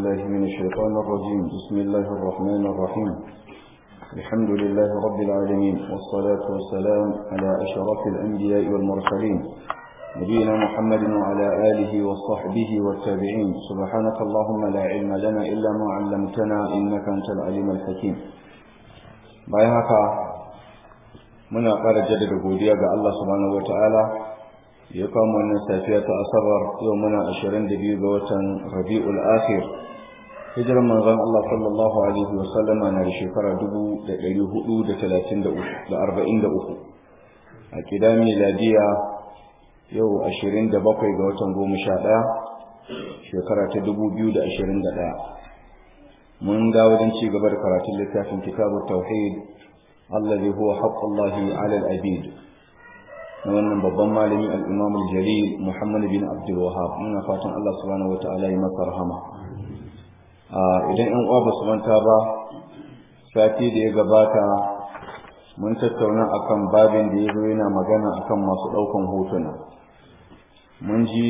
بالله من الشيطان الرجيم بسم الله الرحمن الرحيم الحمد لله رب العالمين والصلاة والسلام على أشرف الأنبياء والمرسلين نبينا محمد وعلى آله وصحبه والتابعين سبحانك اللهم لا علم لنا إلا ما علمتنا إنك أنت العليم الحكيم بايهاك muna ƙara jaddada godiya ga Allah subhanahu wataala ya kawo wannan safiya ta asabar yau muna 22 ga watan Rabiul Akhir hijirar manzon Allah sallallahu alaihi wa sallama na shekara 1433 a kidan miladiya yau 27 ga watan 11 shekara ta 2021 mun ga wajen ci gaba da karatun littafin kitabut tauhid الذي هو حق الله على العبيد wannan babban malami al-Imam al-Jalil Muhammad bin Abdul Wahhab muna fatan Allah subhanahu wataala ya masa rahama idan ɗan uwa basu manta ba sati da ya gabata mun tattauna akan babin da yazo yana magana akan masu ɗaukan hotuna mun ji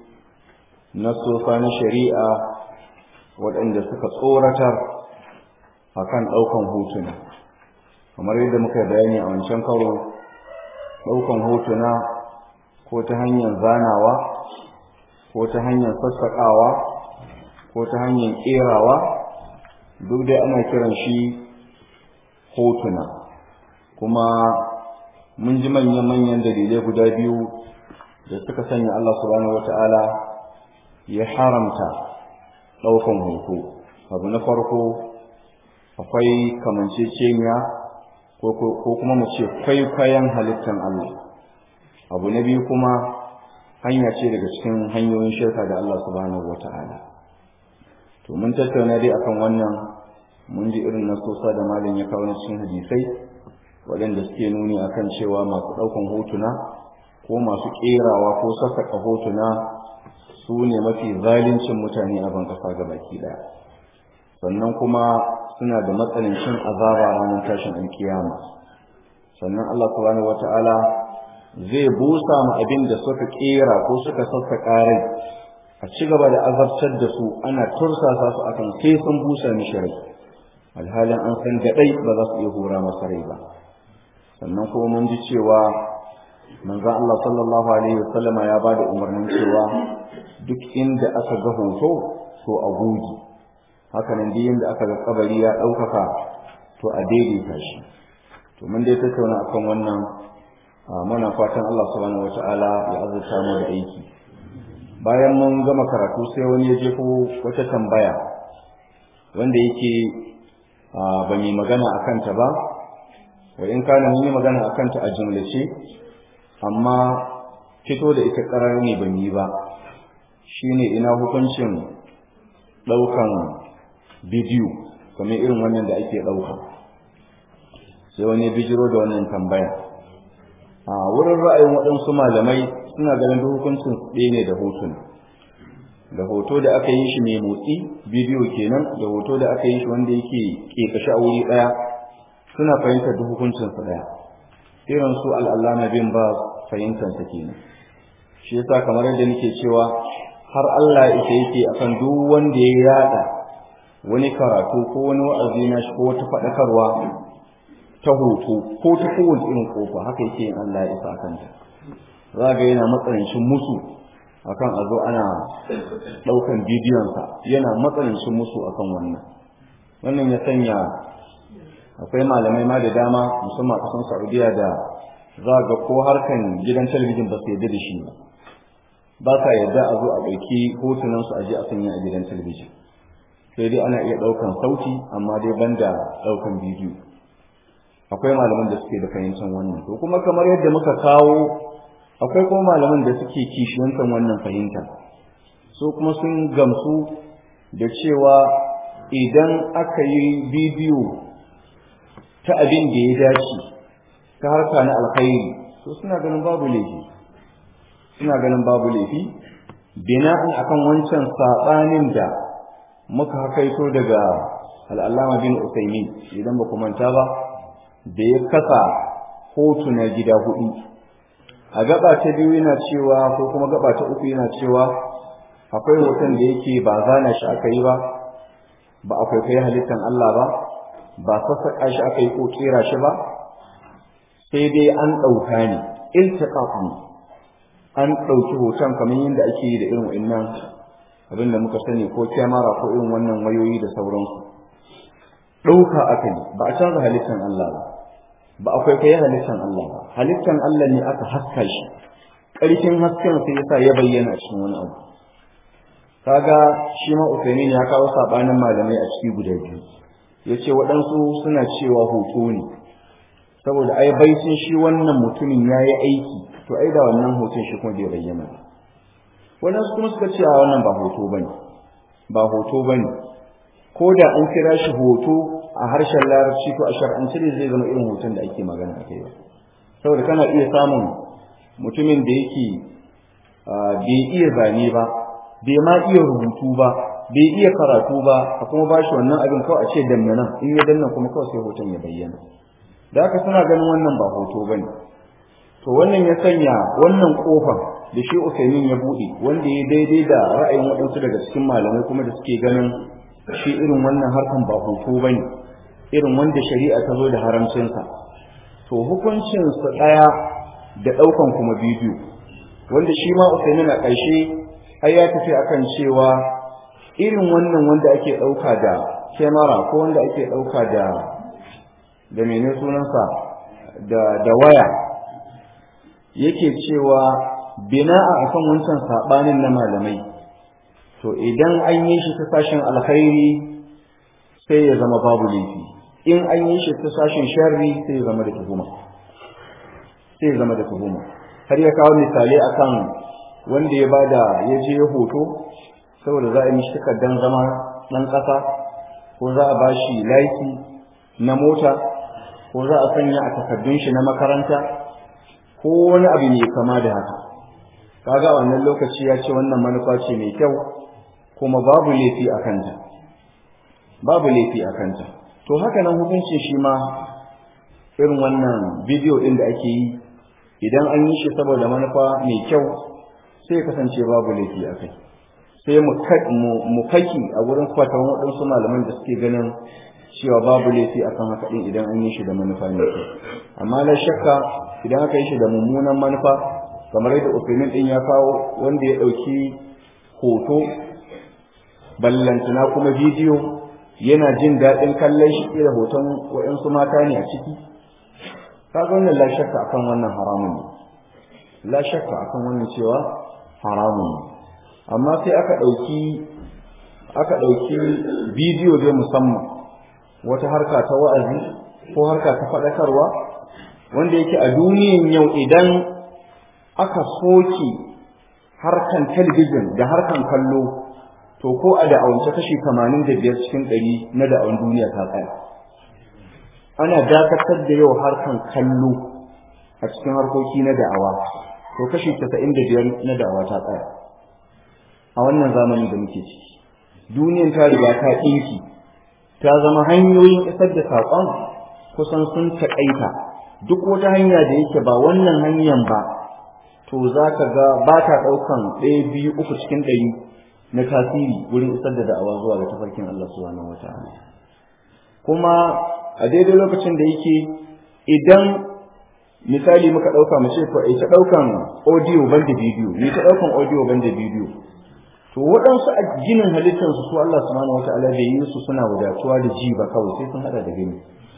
nasofa na shari'a waɗanda suka tsoratar akan ɗaukan hotuna kamar yadda muka bayani a wancan karo ɗaukan hotuna ko ta hanyar zanawa ko ta hanyar sassaƙawa ko ta hanyar ƙerawa duk dai ana kiran shi hotuna kuma mun ji manyan-manyan dalilai guda biyu da suka sanya Allah subhanahu wata'ala ya haramta ɗaukan hoto abu na farko akwai kamanceceniya ko kuma mu ce kwaikwayon halittar Allah abu na biyu kuma hanya ce daga cikin hanyoyin shirka da Allah subhanahu wata'ala to mun tattauna dai akan wannan mun ji irin nasosa da malam ya kawo cikin hadisai waɗanda suke nuni akan cewa masu ɗaukan hotuna ko masu ƙerawa ko sassaƙa hotuna su ne mafi zalincin mutane a ban ƙasa gabaki ɗaya sannan kuma suna da matsanancin azaba ranar tashin alkiyama sannan Allah subhanahu wata'ala zai busa mu abin da suka kera ko suka sassaka rai a ci gaba da azabtar da su ana tursasa su akan sai sun busa mishi rai alhalin an san gadai ba za su iya hura masa rai ba sannan kuma mun ji cewa manzon Allah sallallahu alaihi wasallam ya ba da umarnin cewa duk inda aka ga hoto to a goge haka nan duk yanda aka ga kabari ya ɗaukaka to a daidaita shi to mun dai tattauna akan wannan muna fatan Allah subhanahu wata'ala ya azurta mu da aiki bayan mun gama karatu sai wani ya jefo wata tambaya wanda yake ba mai magana a kanta ba wa in kana mun yi magana a kanta a jumlace amma fito da ita ƙarar ne ban yi ba shine ina hukuncin ɗaukan bidiyo kamar irin wannan da ake ɗauka sai wani bijiro da wannan tambaya a wurin ra'ayin waɗansu malamai suna ganin hukuncin ɗaya ne da hotuna da hoto da aka yi shi mai motsi bidiyo kenan da hoto da aka yi shi wanda yake ƙeƙashe a wuri ɗaya suna fahimtar da hukuncinsa ɗaya irin su al'allama bin ba fahimtarsa kenan shi yasa kamar yadda nake cewa har Allah ita yake akan duk wanda ya yada wani karatu ko wani wa'azi na shi ko wata faɗakarwa ta hoto ko ta kowace irin kofa haka yake yin Allah ya isa kanta za ga yana matsanancin musu akan a zo ana ɗaukan bidiyonsa yana matsanancin musu akan wannan wannan ya sanya akwai malamai ma da dama musamman a ƙasar Saudiya da za ga ko harkan gidan talabijin ba su yarda da shi ba ba sa yarda a zo a ɗauki hotunansu a je a sanya a gidan talabijin sai dai ana iya ɗaukan sauti amma dai banda ɗaukan bidiyo akwai malaman da suke da fahimtar wannan to kuma kamar yadda muka kawo akwai kuma malaman da suke kishiyantar wannan fahimta so kuma sun gamsu da cewa idan aka yi bidiyo ta abin da ya dace ta harka na alkhairi to suna ganin babu laifi suna ganin babu laifi bina'an akan wancan saɓanin da muka hakaito daga al'allama bin Usaimin idan ba manta ba da ya kasa hotuna gida hudu a gaba ta biyu yana cewa ko kuma gaba ta uku yana cewa akwai hoton da yake ba zana shi aka yi ba ba a kwaikwayi halittan Allah ba ba sassaƙa shi aka yi ko kera shi ba sai dai an ɗauka ne iltiqaq ne an ɗauki hoton kamar yadda ake yi da irin wa'annan abin da muka sani ko kyamara ko irin wannan wayoyi da sauransu ɗauka aka yi ba a canza halittan Allah ba ba a kwaikwayi halittan Allah ba halittan Allah ne aka haska shi ƙarfin hasken sai yasa ya bayyana cikin wani abu kaga shi ma Uthaymeen ya kawo sabanin malamai a ciki guda biyu yace waɗansu suna cewa hoto ne saboda ai baitin shi wannan mutumin yayi aiki to ai da wannan hoton shi kuma bai bayyana waɗansu kuma suka ce a wannan ba hoto bane ba hoto bane ko da an kira shi hoto a harshen larabci ko a shar'ance ne zai zama irin hoton da ake magana a kai ba saboda kana iya samun mutumin da yake bai iya zane ba bai ma iya rubutu ba bai iya karatu ba a kuma ba shi wannan abin kawai a ce danna nan in ya danna kuma kawai sai hoton ya bayyana da haka suna ganin wannan ba hoto bane to wannan ya sanya wannan kofar da shi Usaimin ya bude wanda ya daidai da ra'ayin waɗansu daga cikin malamai kuma da suke ganin shi irin wannan harkan ba hoto bane irin wanda shari'a ta zo da haramcinsa to hukuncin su daya da daukan kuma bidiyo wanda shi ma Usaimin a ƙarshe ai ya tafi akan cewa irin wannan wanda ake dauka da kyamara ko wanda ake dauka da da menene sunansa da da waya yake cewa bina'a akan wancan sabanin na malamai to idan an yi shi ta sashin alkhairi sai ya zama babu laifi in an yi shi ta sashin sharri sai ya zama da tuhuma sai ya zama da tuhuma har ya kawo misali akan wanda ya bada ya je hoto saboda za a yi mishi takardar zama ɗan ƙasa ko za a bashi laiki na mota ko za a sanya a takardun shi na makaranta ko wani abu ne kama da haka kaga a wannan lokaci ya ce wannan manufa ce mai kyau kuma babu laifi a kanta babu laifi a kanta to haka nan hukuncin shi ma irin wannan bidiyo ɗin da ake yi idan an yi shi saboda manufa mai kyau sai ya kasance babu laifi a kai sai mu kaki a wurin fatan waɗansu malaman da suke ganin cewa babu laifi akan haka ɗin idan an yi shi da manufa mai kyau amma la shakka idan aka yi shi da mummunan manufa kamar yadda Uthaymeen ɗin ya kawo wanda ya ɗauki hoto ballantana kuma bidiyo yana jin daɗin kallon shi da hoton waɗansu mata ne a ciki kaga wannan la shakka akan wannan haramun ne la shakka akan wannan cewa haramun ne amma sai aka ɗauki aka ɗauki bidiyo dai musamman wata harka ta wa'azi ko harka ta faɗakarwa wanda yake a duniyan yau idan aka soke harkan talabijin da harkan kallo to ko a da'awance kashi tamanin da biyar cikin ɗari na da'awan duniya ta tsaya ana dakatar da yau harkan kallo a cikin harkoki na da'awa to kashi casa'in da biyar na da'awa ta tsaya a wannan zamanin da muke ciki duniyan ta riga ta ɗinki ta zama hanyoyin isar da saƙon kusan sun taƙaita duk wata hanya da yake ba wannan hanyar ba to za ka ga ba ta ɗaukan ɗaya biyu uku cikin ɗari na tasiri wurin isar da da'awa zuwa ga tafarkin Allah subhanahu wa ta'ala kuma a daidai lokacin da yake idan misali muka ɗauka mu ce to ita ɗaukan audio banda bidiyo ne ta ɗaukan audio banda bidiyo to waɗansu a ginin halittarsu su Allah subhanahu wa ta'ala bai yi su suna wadatuwa da ji ba kawai sai sun hada da gani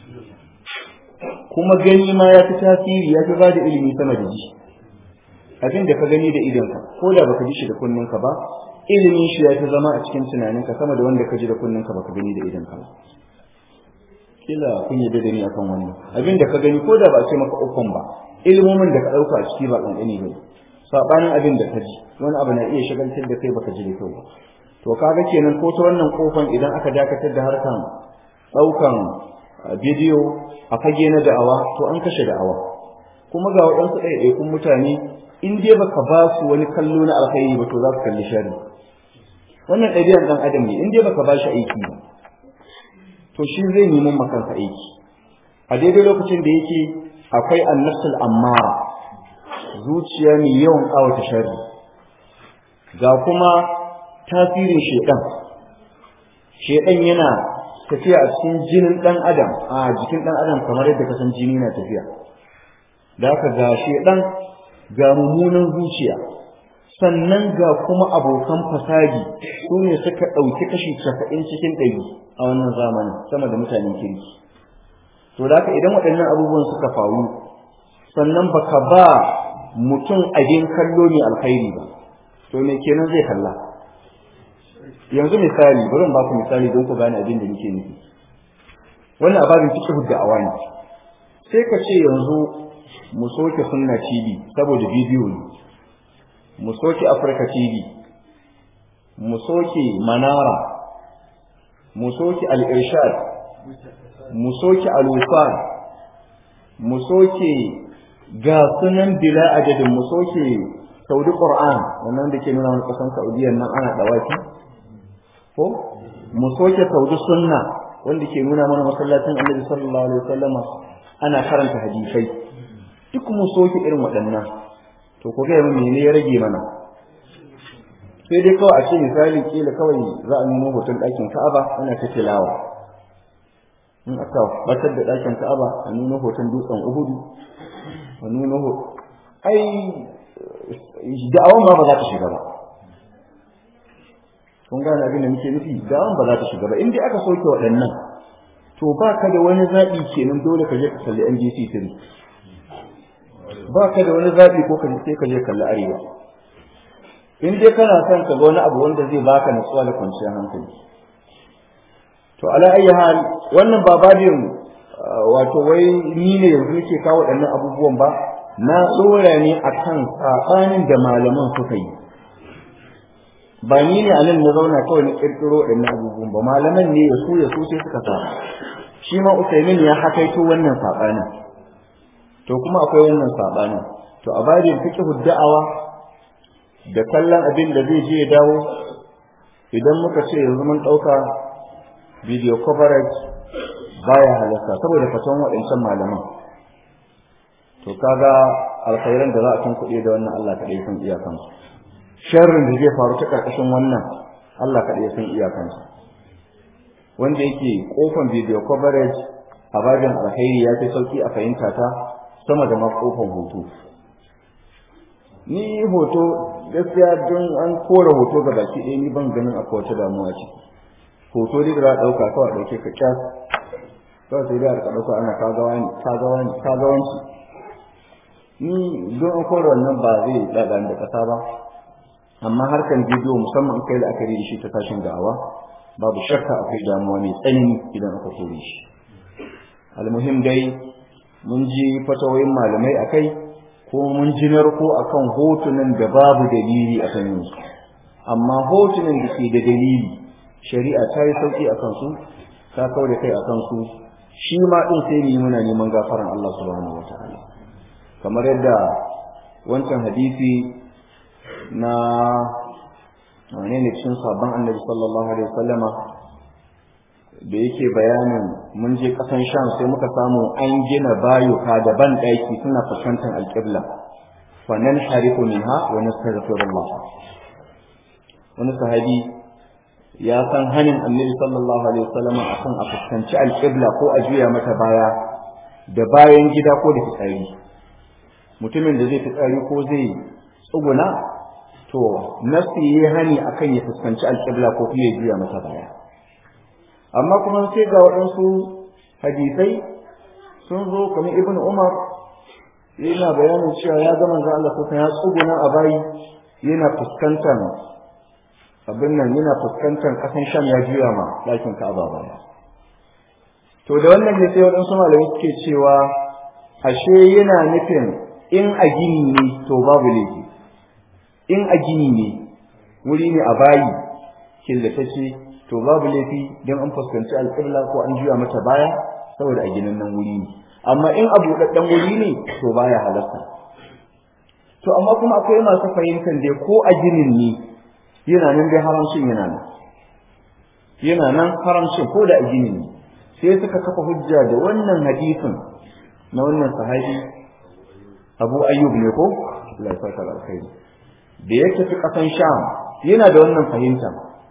kuma gani ma ya fi tasiri ya fi bada ilimi sama da ji abin da ka gani da idonka ko da baka ji shi da kunninka ba ilimin shi ya fi zama a cikin tunaninka sama da wanda ka ji da kunninka baka gani da idonka ba kila kun yi da ni akan wannan abin da ka gani ko da ba a ce maka ukun ba ilimomin da ka ɗauka a ciki ba ƙanƙani ba sabanin abin da ka ji wani abu na iya shagaltar da kai baka ji da kyau ba to kaga kenan ko ta wannan kofan idan aka dakatar da harkan daukan bidiyo a fage na da'awa to an kashe da'awa kuma ga waɗansu ɗaiɗaikun mutane in dai baka ba su wani kallo na alkhairi ba to za su kalli shari wannan ɗabi'ar ɗan adam ne in dai baka ba shi aiki ba to shi zai nemi makansa aiki a daidai lokacin da yake akwai annafsul ammara zuciya mai yawan ƙawata sharri ga kuma tasirin shedan shedan yana tafiya a cikin jinin dan adam a jikin dan adam kamar yadda kasan jini na tafiya da haka ga shedan ga mummunan zuciya sannan ga kuma abokan fasadi su ne suka ɗauki kashi casa'in cikin ɗari a wannan zamanin sama da mutanen kirki to da haka idan waɗannan abubuwan suka faru sannan baka ba mutum abin kallo mai alkhairi ba to me kenan zai kalla yanzu misali bari ba ku misali don ku gane abin da nake nufi wannan ababin fiqh da awani sai ka ce yanzu mu soke sunna TV saboda bidiyo ne mu soke Africa TV mu soke Manara mu soke Al-Irshad mu soke Al-Wifan mu soke ga sunan bila adadin mu soke Saudi Qur'an wannan da ke nuna wani kasan Saudiya nan ana dawaki ko mu soke Saudi Sunna wanda ke nuna mana masallacin Annabi sallallahu alaihi wasallama ana karanta hadisai duk mu soke irin waɗannan to ko ga mun ne ya rage mana sai dai kawai a ce misali kila kawai za a nuna hoton ɗakin Ka'aba ana ta tilawa in aka batar da ɗakin Ka'aba a nuna hoton dutsen Uhudu a nuna ho ai da'awan ma ba za ta shiga ba kun gane abin da muke nufi da'awan ba za ta shiga ba in dai aka soke waɗannan to ba ka da wani zaɓi kenan dole ka je ka kalli NBC 3 ba ka da wani zaɓi ko ka sai ka je kalli arewa in dai kana son ka ga wani abu wanda zai baka natsuwa da kwanciyar hankali to ala ayi hal wannan ba babin wato wai ni ne yanzu nake kawo waɗannan abubuwan ba na tsora ne akan saɓanin da malaman suka yi ba ni ne anan na zauna kawai na ƙirƙiro waɗannan abubuwan ba malaman ne ya su ya su sai suka sa shi ma Usaimin ya hakaito wannan saɓanin to kuma akwai wannan saɓanin to a babin fiqhu da'awa da kallon abin da zai je ya dawo idan muka ce yanzu mun ɗauka video coverage baya halarta saboda fatan waɗancan malaman to kaga alkhairan da za a tun kuɗi da wannan Allah kaɗai san iyakansu sharrin da zai faru ta ƙarƙashin wannan Allah kaɗai san iyakansu wanda yake kofan video coverage a babin alkhairi ya fi sauki a fahimta ta sama da makofan hoto ni hoto gaskiya don an kora hoto ga baki ɗaya ni ban ganin akwai wata damuwa ciki hoto dai da ɗauka kawai ɗauke ka kyas kawai sai da ka ɗauka ana kagawa ne kagawa ne kagawanci ni don an kora wannan ba zai ɗaɗa da ƙasa ba amma harkar bidiyo musamman kai da aka da shi ta tashin da'awa babu shakka akwai damuwa mai tsanani idan aka kore shi almuhim dai mun ji fatawoyin malamai akai ko mun ji narko akan hotunan da babu dalili a kan su amma hotunan da ke da dalili shari'a ta yi sauki a kansu ta kawo da kai a kansu shi ma ɗin sai mu yi muna neman gafaran Allah subhanahu wataala kamar yadda wancan hadisi na wane ne cikin sabon annabi sallallahu alaihi wasallama da yake bayanin mun je kasan sham sai muka samu an gina bayuka da ban ɗaki suna fuskantar alƙibla fa nan harifu minha wa nastaghfirullah wani sahabi ya san hanin annabi sallallahu alaihi wasallama akan a fuskanci alƙibla ko a juya mata baya da bayan gida ko da fitsari mutumin da zai fitsari ko zai tsuguna to nafsi yi hani akan ya fuskanci alƙibla ko kuma ya juya mata baya amma kuma sai ga waɗansu hadisai sun zo kamar ibn umar yana bayanin cewa ya ga manzo Allah kuka ya tsuguna a bayi yana fuskantar abin nan yana fuskantar ƙasan sham ya juya ma ɗakin ka'aba baya to da wannan ne sai waɗansu malamai suke cewa ashe yana nufin in a gini ne to babu laifi in a gini ne wuri ne a bayi killatacce to babu laifi don an fuskanci alƙibla ko an juya mata baya saboda a ginin nan wuri ne amma in a buɗaɗɗen wuri ne to baya halarta to amma kuma akwai masu fahimtar dai ko a ginin ne yana nan dai haramcin yana nan yana nan haramcin ko da a ginin ne sai suka kafa hujja da wannan hadisin na wannan sahabi Abu Ayyub ne ko Allah ya saka alkhairi da ya tafi kasan Sham yana da wannan fahimta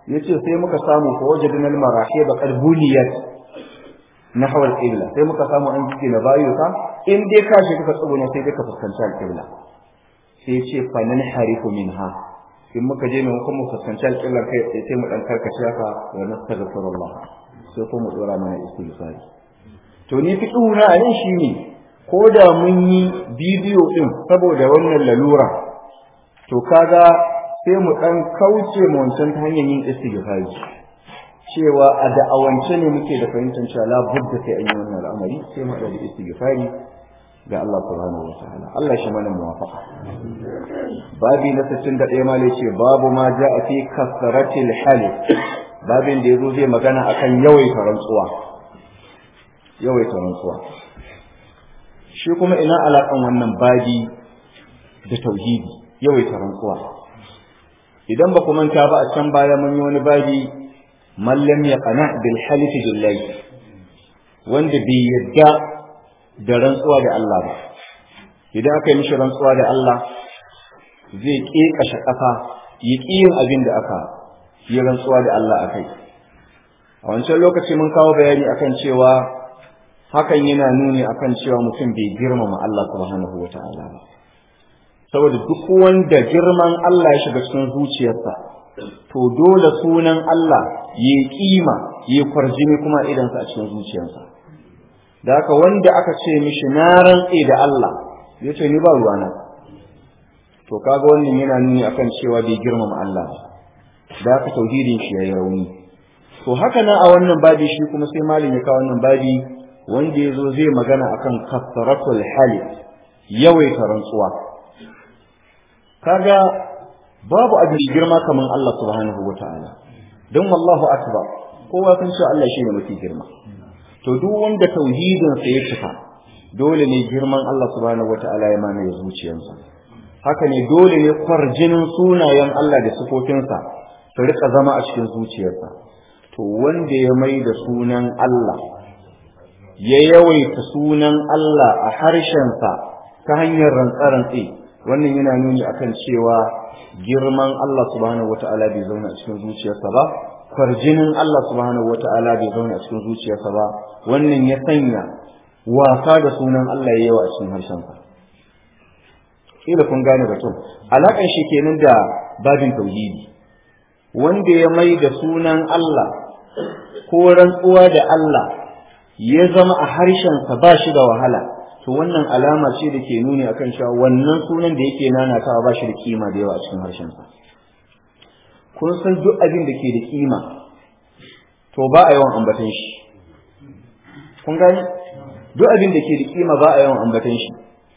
yace sai muka samu fa wajadna al marahib qad buniyat nahwa al qibla sai muka samu an jike na bayuka in dai ka shi ka tsuguna sai dai ka fuskanci al qibla sai yace fa nan harifu minha in muka je mai kuma fuskanci al qibla kai sai mu dan karkace haka wa nastaghfirullah sai kuma dora mana istighfar to ni fi na a nan shine ko da mun yi bidiyo din saboda wannan lalura to kaga sai mu dan kauce mu wancan ta hanyar yin istighfari cewa a da'awance ne muke da fahimtar cewa la budda sai an yi wannan al'amari sai mu da istighfari ga Allah subhanahu wa ta'ala Allah shi mana muwafaqa babi na 61 ma ce babu ma ja'a fi kasratil halif babin da yazo zai magana akan yawaita rantsuwa yawaita rantsuwa shi kuma ina alaƙan wannan babi da tauhidi yawaita rantsuwa idan ba ku manta ba a can baya mun yi wani babi mallam ya qana bil halifi billahi wanda bai yadda da rantsuwa da Allah ba idan aka yi mishi rantsuwa da Allah zai ƙeƙashe ƙafa ya ƙi yin abin da aka yi rantsuwa da Allah a kai a wancan lokaci mun kawo bayani akan cewa hakan yana nuni akan cewa mutum bai girmama Allah subhanahu wa ta'ala ba saboda duk wanda girman Allah ya shiga cikin zuciyarsa to dole sunan Allah ya kima ya kwarjini kuma idansa a cikin zuciyarsa da haka wanda aka ce mishi na rantse da Allah ya ce ni ba ruwana to kaga wannan yana nuni akan cewa bai girmama Allah ba da haka tauhidin shi yayi rauni to haka nan a wannan babi shi kuma sai malin ya kawo wannan babi wanda ya zo zai magana akan kasaratul hali yawaita rantsuwa kaga babu abin girma kaman Allah subhanahu wata'ala don wallahu akbar kowa san cewa Allah shine mafi girma to duk wanda tauhidin sa ya cika dole ne girman Allah subhanahu wata'ala ya mamaye zuciyarsa haka ne dole ne kwarjinin sunayen Allah da sifofinsa su rika zama a cikin zuciyarsa to wanda ya mai da sunan Allah ya yawaita sunan Allah a harshensa ta hanyar rantsarantsi wannan yana nuni akan cewa girman Allah subhanahu wata'ala bai zauna a cikin zuciyarsa ba farjinin Allah subhanahu wata'ala bai zauna a cikin zuciyarsa ba wannan ya sanya wasa da sunan Allah ya yawa a cikin harshensa kila kun gane batun alakan shi kenan da babin tauhidi wanda ya mai da sunan Allah ko rantsuwa da Allah ya zama a harshensa ba shi da wahala to wannan alama ce da ke nuni akan cewa wannan sunan da yake nanatawa ba shi da kima da yawa a cikin harshensa kun san duk abin da ke da kima to ba a yawan ambatan shi kun gani duk abin da ke da kima ba a yawan ambatan shi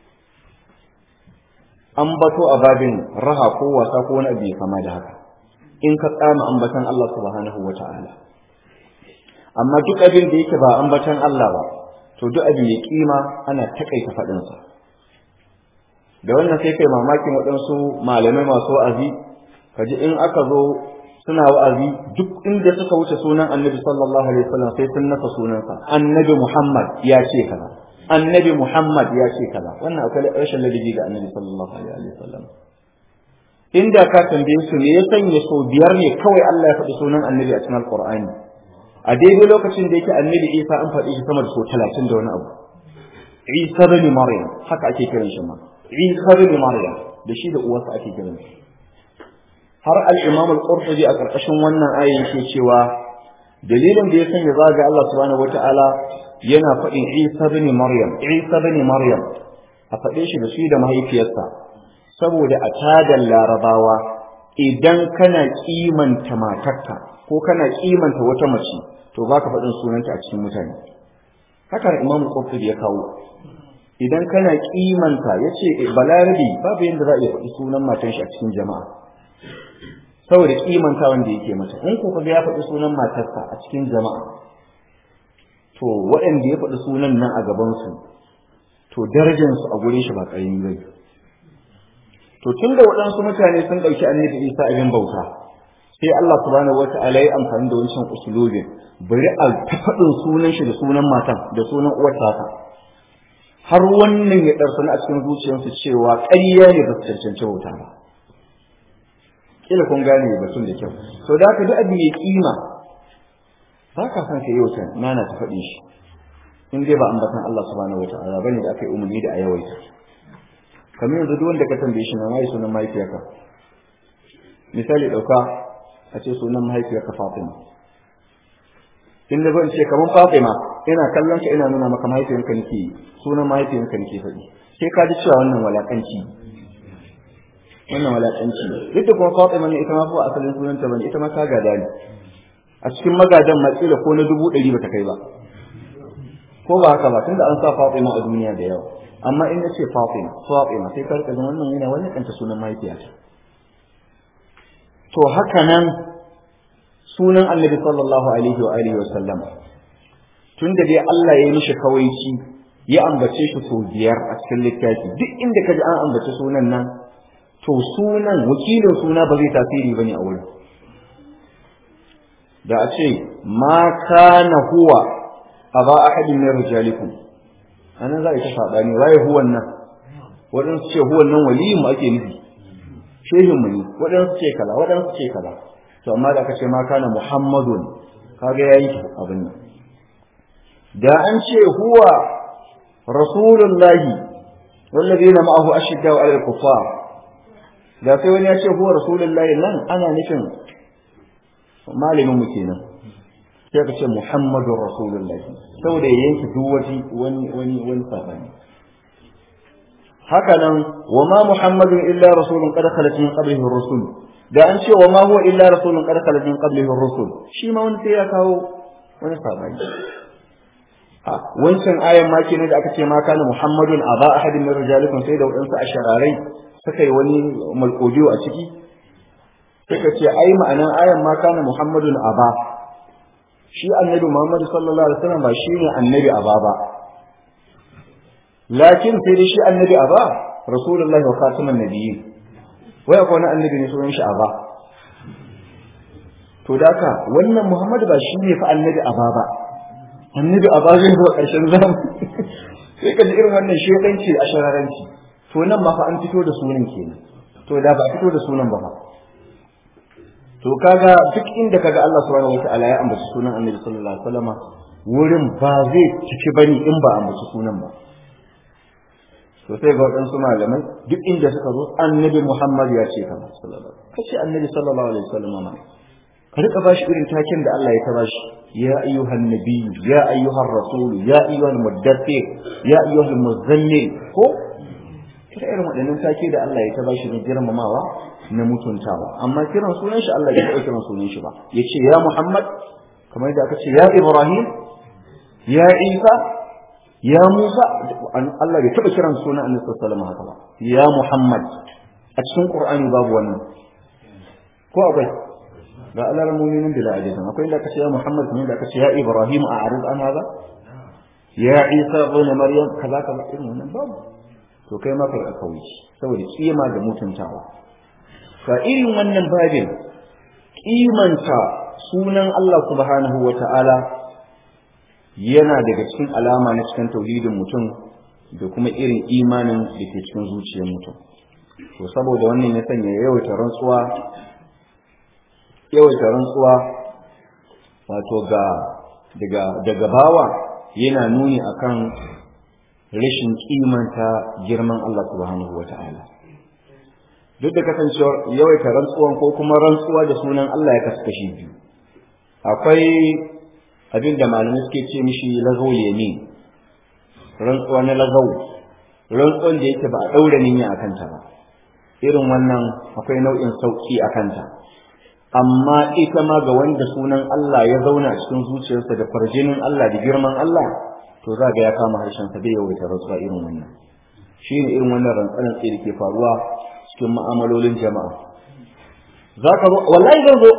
ambato a babin raha ko wasa ko wani abu ya kama da haka in ka tsama ambatan Allah subhanahu wa ta'ala amma duk abin da yake ba ambatan Allah ba to duk abin ya kima ana takaita faɗinsa da wannan sai kai mamakin waɗansu malamai masu wa'azi kaji in aka zo suna wa'azi duk inda suka wuce sunan annabi sallallahu alaihi wasallam sai sun nasa sunansa annabi muhammad ya ce kaza annabi muhammad ya ce kaza wannan akwai rashin ladabi ga annabi sallallahu alaihi wasallam inda ka tambaye su me ya sanya so biyar ne kawai Allah ya faɗi sunan annabi a cikin alqur'ani a daidai lokacin da yake annabi Isa an faɗi shi sama da so talatin da wani abu Isa bin Maryam haka ake kiran shi ma Isa bin Maryam da shi da uwarsa ake kiran shi har al-Imam al-Qurtubi a ƙarƙashin wannan ayin yake cewa dalilin da ya sanya zaga Allah subhanahu wata'ala yana faɗin Isa bin Maryam Isa bin Maryam a faɗe shi da shi da mahaifiyarsa saboda a tadan larabawa idan kana kimanta matarka ko kana kimanta wata mace to baka faɗin sunanta a cikin mutane haka Imam Qurtubi ya kawo idan kana kimanta yace balarabi babu yanda za a iya faɗi sunan matan shi a cikin jama'a saboda kimanta wanda yake mata in ko kaga ya faɗi sunan matarsa a cikin jama'a to waɗanda ya faɗi sunan nan a gaban su to darajar su a gurin shi ba ƙarami bane to tunda waɗansu mutane sun ɗauki annabi Isa abin bauta sai Allah subhanahu wata'ala ya amfani da wancan usulubin bari a ta faɗin sunan shi da sunan matan da sunan uwar tasa har wannan ya ɗarsana a cikin zuciyarsu cewa ƙarya ne ba su cancanci bauta ba kila kun gane batun da kyau to da haka duk abin mai kima ba ka san ka yau can nana ta faɗi shi in dai ba ambatan Allah subhanahu wata'ala bane da aka yi umarni da a yawaita kamar yanzu duk wanda ka tambaye shi na mai sunan mahaifiyarka misali dauka a ce sunan mahaifiyarka Fatima in da zan ce kamar Fatima ina kallon ka ina nuna maka mahaifiyarka nake sunan mahaifiyarka nake faɗi sai ka ji cewa wannan walakanci wannan walakanci duk da kuma Fatima ne ita ma fa asalin sunanta bane ita ma ta gada ne a cikin magadan matsila ko na dubu ɗari ba ta kai ba ko ba haka ba tunda an sa Fatima a duniya da yawa amma in nace Fatima Fatima sai ka rika jin wannan yana wannan kanta sunan mahaifiyata to haka nan sunan Annabi sallallahu alaihi wa alihi wa sallam tunda dai Allah ya yi mishi kawaici ya ambace shi sau biyar a cikin littafi duk inda ka ji an ambace sunan nan to sunan wakilin suna ba zai tasiri bane a wurin da a ce ma kana huwa aba ahadin min rijalikum anan za a ta sabani waye huwan nan wadansu ce huwan nan waliyin mu ake nufi shehin mu ne wadansu ce kaza wadansu ce kaza to amma da aka ce ma kana muhammadun kaga yayi abin nan da an ce huwa rasulullahi والذين معه أشداء على الكفار da sai wani ya ce huwa rasulullahi nan ana nufin malamin mu kenan sai ka ce muhammadur rasulullahi saboda ya yanke duk wani wani wani wani sabani haka nan wa ma muhammadun illa rasulun qad khalat min qablihi ar-rusul da an ce wa ma huwa illa rasulun qad khalat min qablihi ar-rusul shi ma wani sai ya kawo wani sabani a wancan ayan ma kenan da aka ce ma kana muhammadun aba ahadin min rijalikum sai da wadansu ashararai suka yi wani malkodiyo a ciki suka ce ai ma'anan ayan ma kana muhammadun aba shi annabi muhammad sallallahu alaihi wasallam ba shi ne annabi aba ba lakin sai dai shi annabi aba rasulullahi wa khataman nabiyyi wai akwai wani annabi ne sunan shi aba to daka wannan muhammad ba shi ne fa annabi aba ba annabi aba zai zo ƙarshen zamani sai ka ji irin wannan shedanci a shararanci to nan ma fa an fito da sunan kenan to da ba fito da sunan ba fa to kaga duk inda kaga Allah subhanahu wataala ya ambaci sunan Annabi sallallahu alaihi wasallama wurin ba zai ciki bane in ba ambaci sunan ba to sai ga waɗansu malamai duk inda suka zo Annabi Muhammad ya ce kaza sallallahu alaihi kace Annabi sallallahu alaihi wasallama ma ka rika bashi irin taken da Allah ya ta bashi ya ayyuhan nabiyyu ya ayyuhar rasul ya ayyuhal muddathir ya ayyuhal muzammil ko kira irin waɗannan take da Allah ya ta bashi na girmamawa na mutuntawa amma kiran sunan shi Allah ya taɓa kiran sunan shi ba ya ce ya Muhammad kamar da aka ce ya Ibrahim ya Isa ya Musa Allah bai taɓa kiran sunan Annabi sallallahu alaihi wasallam haka ba ya Muhammad a cikin Qur'ani babu wannan ko akwai ga Allah mu'minin bila ajizan akwai da aka ce ya Muhammad kamar da aka ce ya Ibrahim a arid an hada ya Isa ibn Maryam kaza kaza irin wannan babu to kai ma kai kauci saboda kima da mutuntawa fa irin wannan babin kimanta sunan Allah subhanahu wata'ala yana daga cikin alama na cikin tauhidin mutum da kuma irin imanin da ke cikin zuciyar mutum to saboda wannan ya sanya yawaita rantsuwa yawaita rantsuwa wato ga daga daga bawa yana nuni akan rashin kimanta girman Allah subhanahu wata'ala duk da kasancewar yawaita rantsuwan ko kuma rantsuwa da sunan Allah ya kasu kashi biyu akwai abin da malamai suke ce mishi lazo yamin rantsuwa na lagau rantsuwan da yake ba a ɗaura niyya a kanta ba irin wannan akwai nau'in sauƙi a kanta amma ita ma ga wanda sunan Allah ya zauna a cikin zuciyarsa da farjinin Allah da girman Allah to za ga ya kama harshen sa bai yawaita rantsuwa irin wannan shi ne irin wannan rantsanan tsaye da ke faruwa cikin ma'amalolin jama'a za ka zo wallahi zan zo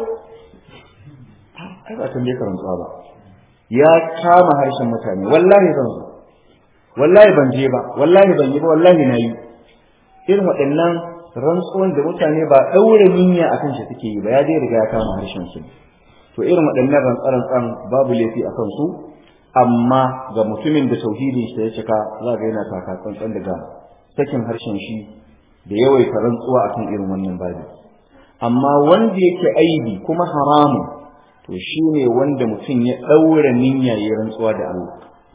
ai ba tambaye ka rantsuwa ba ya kama harshen mutane wallahi zan zo wallahi ban je ba wallahi ban yi ba wallahi na yi irin waɗannan rantsuwan da mutane ba ɗaure niyya akan shi suke yi ba ya dai riga ya kama harshen su to irin waɗannan rantsarantsan babu laifi a kan su amma ga mutumin da tauhidin shi ya cika za ga yana taka tsantsan daga sakin harshen shi da yawaita rantsuwa akan irin wannan babi amma wanda yake aibi kuma haramun to shine wanda mutum ya daura niyya ya rantsuwa da Allah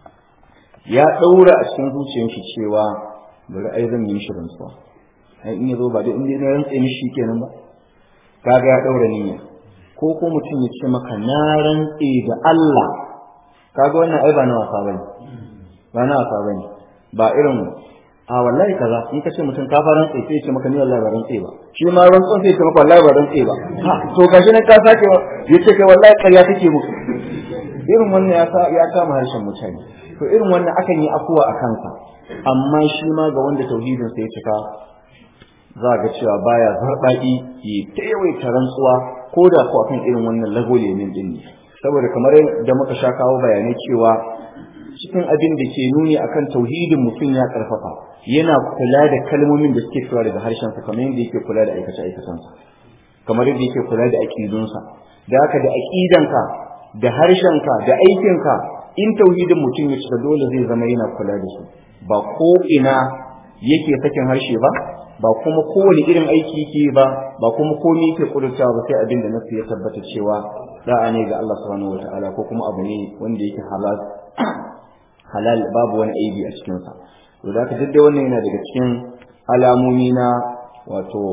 ya daura a cikin zuciyar shi cewa bari ai zan yi shi rantsuwa ai in yazo ba da in na rantsa mishi kenan ba kaga ya daura niyya ko ko mutum ya ce maka na rantse da Allah kaga wannan ai ba na wasa bane ba na wasa bane ba irin a wallahi kaza in ka ce mutum ka fara rantse sai ya ce maka ni wallahi ba rantse ba shi ma rantsuwa sai ya ce maka wallahi ba rantse ba ha to gashi nan ka sake ya ce kai wallahi ƙarya kake muku irin wannan ya ya kama harshen mutane to irin wannan akan yi afuwa a kansa amma shi ma ga wanda tauhidin sa ya cika za ga cewa baya zarbaɗi ya ta yawaita rantsuwa ko da ko akan irin wannan lagole min din ne saboda kamar da muka sha kawo bayanai cewa cikin abin da ke nuni akan tauhidin mutum ya karfafa yana kula da kalmomin da suke fitowa daga harshensa kamar yadda yake kula da aikace aikacensa kamar yadda yake kula da aqidunsa da haka da aqidanka da harshenka da aikinka in tauhidin mutum ya cika dole zai zama yana kula da su ba ko ina yake sakin harshe ba ba kuma kowane irin aiki yake ba ba kuma komai yake kudurta ba sai abin da nasu ya tabbata cewa da'a ne ga Allah subhanahu wataala ko kuma abu ne wanda yake halal halal babu wani aibi a cikin sa to da ka duk wannan yana daga cikin alamomi na wato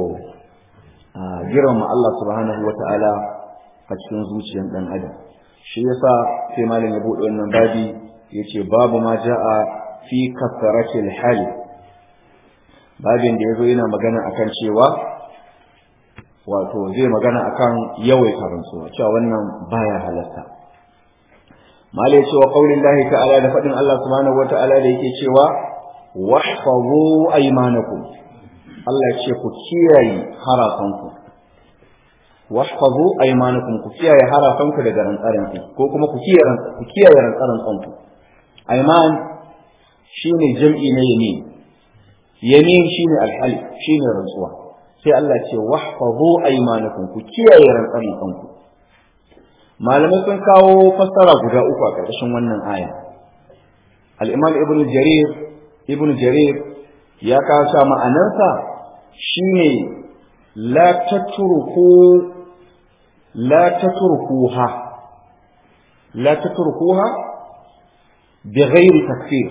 girma Allah subhanahu wataala a cikin zuciyar dan adam shi yasa sai malam ya bude wannan babi yace babu ma ja'a fi kasratil hal babin da yazo yana magana akan cewa wato zai magana akan yawaita rantsuwa cewa wannan baya halatta malai cewa qaulin lahi ta'ala da fadin Allah subhanahu wata'ala da yake cewa wahfazu aymanakum Allah ya ce ku kiyaye harafanku wahfazu aymanakum ku kiyaye harafanku daga rantsaran ko kuma ku kiyaye ku kiyaye rantsaran ku ayman shine jam'i na yamin yamin shine alhalif shine rantsuwa sai Allah ce wahfazu aymanakum ku kiyaye rantsaran kanku malamai sun kawo fassara guda uku a ƙarƙashin wannan aya al-imam ibnu jarir ibnu jarir ya kawo cewa ma'anarsa shine la tatruku la tatrukuha la tatrukuha bi ghairi takfir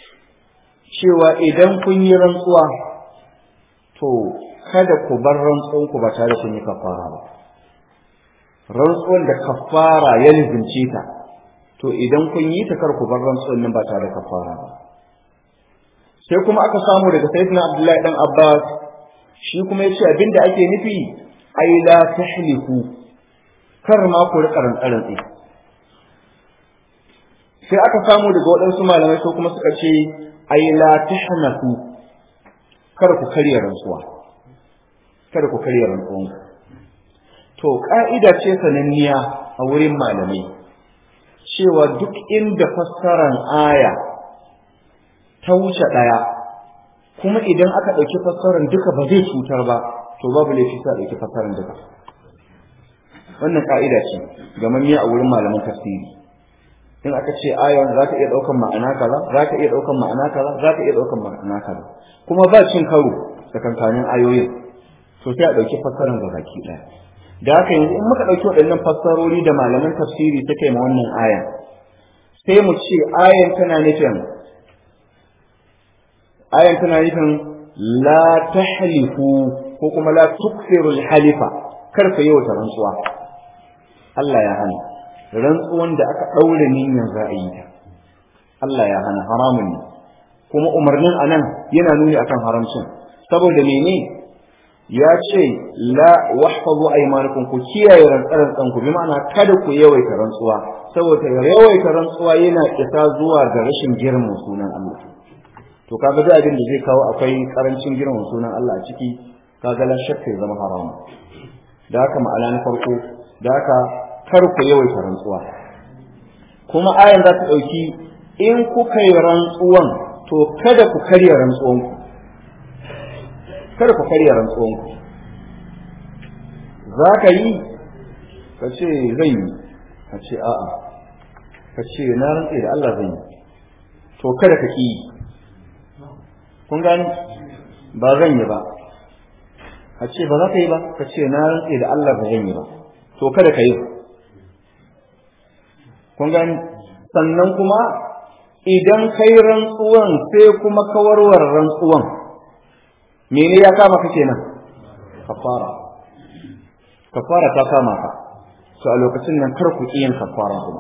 cewa idan kun yi rantsuwa to kada ku bar rantsuwan ku ba tare kun yi kafara ba rantsuwan da kafara ya lizince ta to idan kun yi ta kar ku bar rantsuwan nan ba tare da kafara ba sai kuma aka samu daga sayyidina abdullahi dan abbas shi kuma yace abinda ake nufi ai la tahliku kar ma ku rika rantsarantsi sai aka samu daga waɗansu malamai ko kuma suka ce ai la tahnaku kar ku karya rantsuwa kada ku karya rantsuwan to ka'ida ce sananniya a wurin malamai cewa duk inda fassaran aya ta wuce ɗaya kuma idan aka ɗauki fassarar duka ba zai cutar ba to babu laifi sa ɗauki fassarar duka wannan ka'ida ce gamammiya a wurin malaman tafsiri in aka ce ayon za ka iya ɗaukan ma'ana kaza za ka iya ɗaukan ma'ana kaza za ka iya ɗaukan ma'ana kaza kuma ba cin karo tsakankanin ayoyin to sai a ɗauki fassarar ga baki ɗaya da haka yanzu in muka ɗauki waɗannan fassarori da malaman tafsiri suka yi ma wannan ayan sai mu ce ayan tana nufin ayan tana nufin la tahlifu ko kuma la tuksiru halifa kar ka yau ta rantsuwa Allah ya hana rantsuwan da aka daure niyyar za a yi ta Allah ya hana haramun ne kuma umarnin anan yana nuni akan haramcin saboda mene ya ce la wahfazu aymanakum ku kiyaye rantsaran ku bi ma'ana kada ku yawaita rantsuwa saboda yawaita rantsuwa yana isa zuwa ga rashin girman sunan Allah to kaga duk abin da zai kawo akwai karancin girman sunan Allah a ciki kaga la shakka ya zama haram da haka ma'ana na farko da haka kar ku yawaita rantsuwa kuma ayan za ta dauki in kuka yi rantsuwan to kada ku karya rantsuwan ku kada ku karya rantsuwan ku za ka yi ka ce zan yi ka ce a'a ka ce na rantse da Allah zan yi to kada ka ki yi kun gani ba zan yi ba a ce ba za ka yi ba ka ce na rantse da Allah ba zan yi ba to kada ka yi kun gani sannan kuma idan kai rantsuwan sai kuma kawarwar rantsuwan mene ya kama ka kenan kafara kafara ta kama ka to a lokacin nan kar ku yin kafara kuma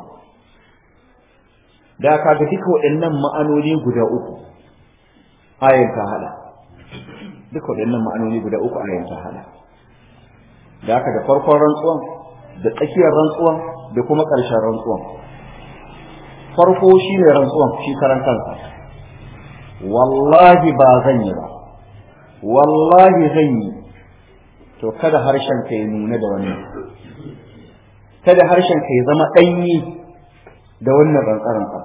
da ka ga duka waɗannan ma'anoni guda uku ayin ta hada duka waɗannan ma'anoni guda uku ayin ta hada da haka da farkon rantsuwan da tsakiyar rantsuwan da kuma ƙarshen rantsuwan farko shi ne rantsuwan shi karan kansa wallahi ba zan yi ba wallahi zan yi to kada harshen ka ya nuna da wannan kada harshen ka ya zama ɗanyi da wannan rantsaransa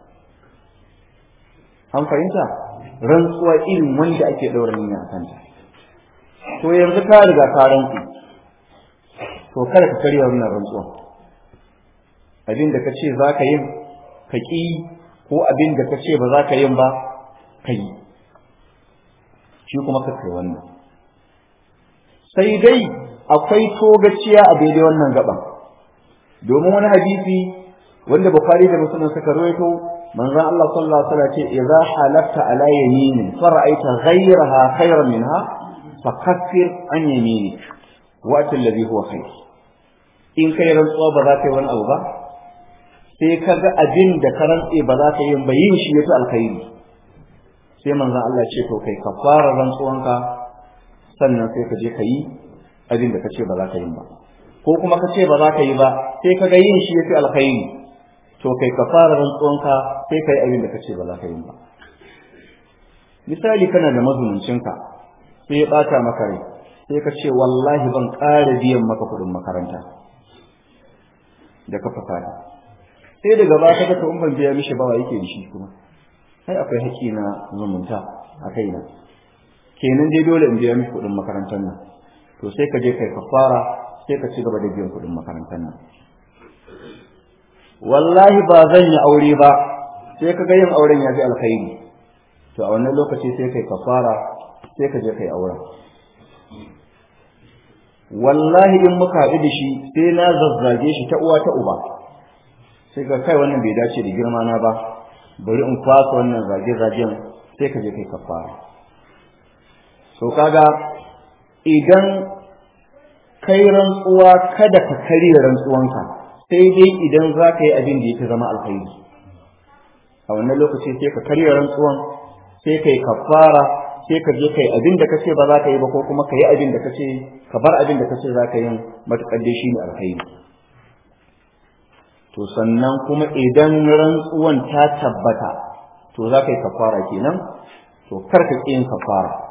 an fahimta rantsuwa irin wanda ake ɗaura niyya a kanta to yanzu ka riga ka rantsu to kada ka karya wannan rantsuwan abin da ka ce za ka yin ka ƙi ko abin da ka ce ba za ka yin ba ka yi shi kuma ka kai wannan sai dai akwai togaciya a daidai wannan gaban domin wani hadisi wanda bukhari da muslim suka rawaito manzon Allah sallallahu alaihi wasallam ce idza halafta ala yaminin fara'aita ghayraha khayran minha fakaffir an yaminik wa alladhi huwa khayr in kai rantsuwa ba za ka yi wani abu ba sai ka ga abin da ka rantse ba za ka yi ba yin shi yafi alkhairi sai manzon Allah ce to kai ka fara rantsuwanka sannan sai ka je ka yi abin da ka ce ba za ka yi ba ko kuma ka ce ba za ka yi ba sai ka ga yin shi yafi alkhairi to kai ka fara rantsuwanka sai ka yi abin da ka ce ba za ka yi ba misali kana da mazununcinka sai ya bata maka rai sai ka ce wallahi ban ƙara biyan maka kuɗin makaranta da ka fasada sai daga ba ka ga in ban biya mishi ba wa yake da shi kuma sai akwai haƙƙi na zumunta a kaina kenan dai dole in biya mishi kuɗin makarantar nan to sai ka je kai kafara sai ka ci gaba da biyan kuɗin makarantar nan wallahi ba zan yi aure ba sai ka ga yin auren ya fi alkhairi to a wannan lokaci sai kai kafara sai ka je kai auren wallahi in muka haɗu da shi sai na zazzage shi ta uwa ta uba sai ka kai wannan bai dace da girma na ba bari in kwasa wannan zage-zagen sai ka je kai kafara so kaga idan kai rantsuwa kada ka karya rantsuwanka sai dai idan za ka yi abin da ya zama alkhairi a wannan lokaci sai ka karya rantsuwan sai ka yi kafara sai ka je kai abin da kace ba za ka yi ba ko kuma ka yi abin da kace ka bar abin da kace za ka yi matukar dai shine alkhairi to sannan kuma idan rantsuwan ta tabbata to za ka yi kafara kenan to kar ka yin kafara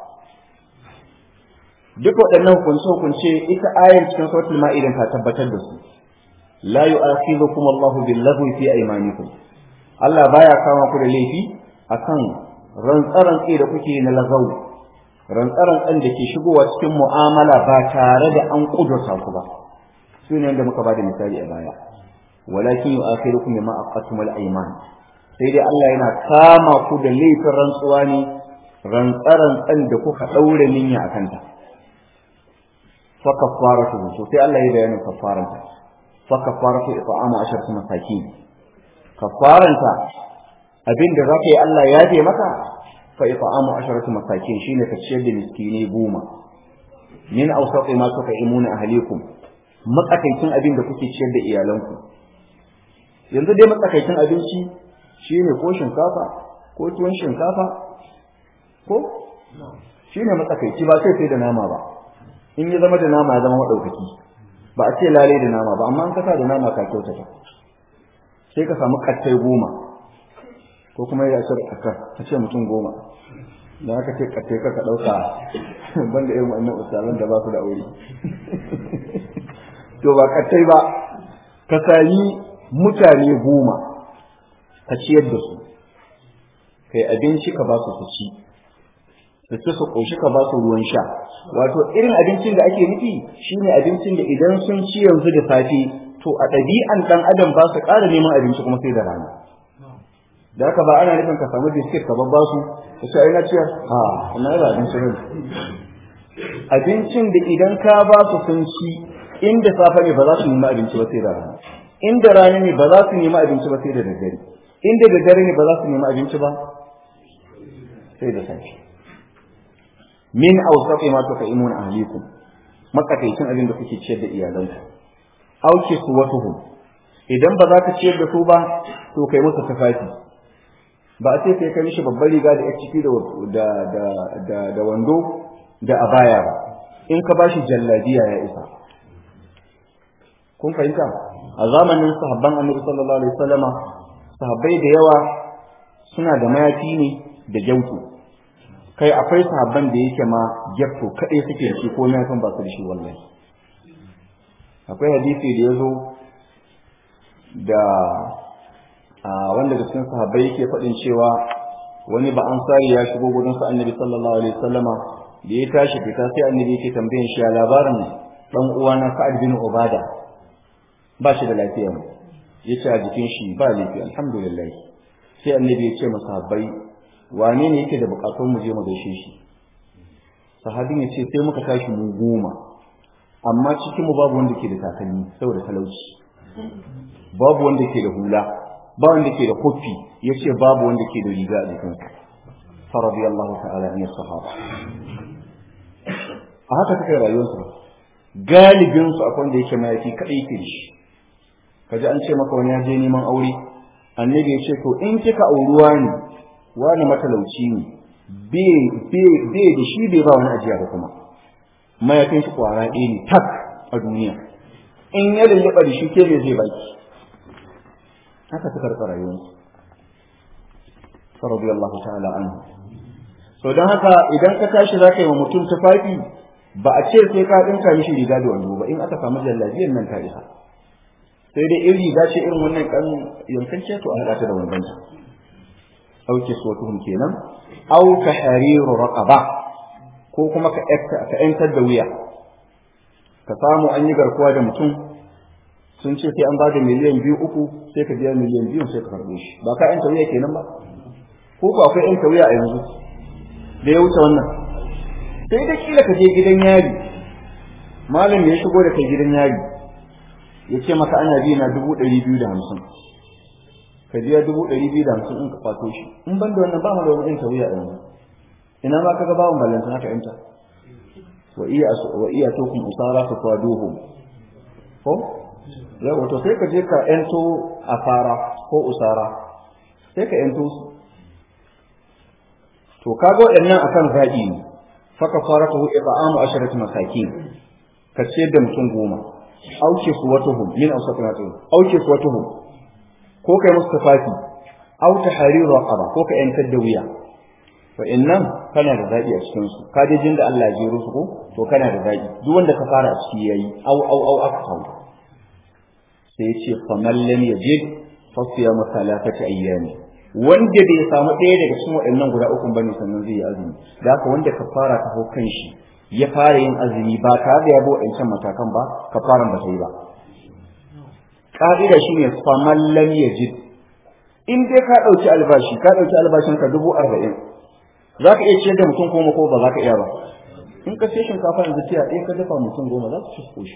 duk waɗannan hukunce-hukunce ita ayar cikin suratul ma'idan ta tabbatar da su la yu'akhidhukum Allahu bil-laghwi fi aymanikum Allah baya kama ku da laifi akan rantsarantsi da kuke na lagau rantsarantsan da ke shigowa cikin mu'amala ba tare da an kudurta ku ba su ne da muka ba da misali a baya walakin yu'akhirukum bima aqattum al-ayman sai dai Allah yana kama ku da laifin rantsuwa ne rantsarantsan da kuka daure niyya akan ta fa kafaratu to sai Allah ya bayyana kafaranta fa kafaratu it'amu asharatu masakin kafaranta abinda zaka yi Allah ya je maka fa it'amu asharatu masakin shine ka ciyar da miskine goma min awsati ma tuqimuna ahlikum matsakaicin abin da kuke ciyar da iyalanku yanzu dai matsakaicin abinci shine ko shinkafa ko tuwon shinkafa ko shine matsakaici ba sai sai da nama ba in ya zama da nama ya zama madaukaki ba a ce lalai da nama ba amma an kasa da nama ka kyautata sai ka samu kattai goma ko kuma ya ce ka ce mutum goma da aka ce kattai ka ka dauka banda irin wannan ustazan da ba su da aure to ba kattai ba ka sami mutane goma ka ciyar da su kai abinci ka ba su su ci su ci su ƙoshi ka ba su ruwan sha wato irin abincin da ake nufi shine abincin da idan sun ci yanzu da safe to a ɗabi'an ɗan adam ba su ƙara neman abinci kuma sai da rana da haka ba ana nufin ka samu biskit ka babba su ka ce ai na ciyar ha ina da abinci ne abincin da idan ka ba su sun ci inda safe ne ba za su nemi abinci ba sai da rana inda rana ne ba za su nemi abinci ba sai da daddare inda daddare ne ba za su nemi abinci ba sai da safe min awsaqi ma tuqimuna ahlikum makataicin abin da kuke ciyar da iyalanku auke su watuhum idan ba za ka ciyar da su ba to kai musu tufafi ba a ce kai kai mishi babbar riga da ciki da da da da wando da abaya ba in ka bashi jallabiya ya isa kun fahimta a zamanin sahabban annabi sallallahu alaihi wasallama sahabbai da yawa suna da mayafi ne da gyautu kai akwai sahabban da yake ma gyafto kaɗai suke da shi ko mayafin ba su da shi wallahi akwai hadisi da ya zo da wanda da cikin sahabbai yake faɗin cewa wani ba ansari ya shigo gudun sa annabi sallallahu alaihi wasallama da ya tashi fita sai annabi yake tambayan shi a labarin dan uwana Sa'ad bin Ubada ba shi da lafiya ne yace a jikin shi ba lafiya alhamdulillah sai annabi ya ce masa sahabbai wane ne yake da bukatun mu je mu gaishe shi sahabin ya ce sai muka tashi mu goma amma cikin mu babu wanda ke da takalmi saboda talauci babu wanda ke da hula ba wanda ke da kofi yace babu wanda ke da riga a jikinsa fa radiyallahu ta'ala an sahaba a haka take rayuwarsu galibin su akwai wanda yake mayafi kadai yake da shi kaji an ce maka wani ya je neman aure annabi ya ce to in kika auruwa ne wani matalauci ne bai da shi bai ba wani ajiya ba kuma mayafin shi kwara ɗaya ne tak a duniya in ya lullaba da shi ke me zai baki haka suka rika rayuwarsu radiyallahu ta'ala anhu so don haka idan ka tashi za ka yi wa mutum tufafi ba a ce sai ka ɗinka mishi riga da wando ba in aka samu jallabiyar nan ta isa sai dai in riga ce irin wannan kan yankanciya to a haɗa ta da wandonta aw kiswatuhum kenan aw tahriru raqaba ko kuma ka ka yantar da wuya ka samu an yi garkuwa da mutum sun ce sai an ba da miliyan biyu uku sai ka biya miliyan biyu sai ka karɓo shi ba ka yanta wuya kenan ba ko ko akwai yanta wuya a yanzu da ya wuce wannan sai da kila ka je gidan yari malam ya shigo da kai gidan yari ya ce maka ana biya na dubu ɗari biyu da hamsin ka biya dubu ɗari biyu da hamsin in ka kwato shi in ban da wannan ba mu da wani ɗinka wuya yanzu ina ma ka ga bawon ballanta haka yanta wa iya wa iya tokum usara fa kwaduhu ko yawa to sai ka je ka yanto asara ko usara sai ka yanto su to kaga waɗannan akan zaɓi ne faka fara ta huɗe ba amu asharati masakin ka ciyar da mutum goma auke su watuhum min awsaqin hatin auke su watuhum ko kai musu tafafi au tahriru raqaba ko ka yantar da wuya fa innan kana da zabi a cikin su ka je jin da Allah ya jero su ko to kana da zabi duk wanda ka fara a ciki yayi au au au aka sai ya ce fa man lam yajid fa siyamu thalathati ayyami wanda bai samu ɗaya daga cikin waɗannan guda uku bane sannan zai yi azumi da haka wanda ka fara ta hau kan shi ya fara yin azumi ba tare da ya bi waɗancan matakan ba ka fara ba ta yi ba ƙa'ida shi ne faman lam yajid in dai ka ɗauki albashi ka ɗauki albashin ka dubu arba'in za ka iya ciyar da mutum goma ko ba za ka iya ba in ka sai shinkafa yanzu tiya ɗaya ka dafa mutum goma za su ci koshi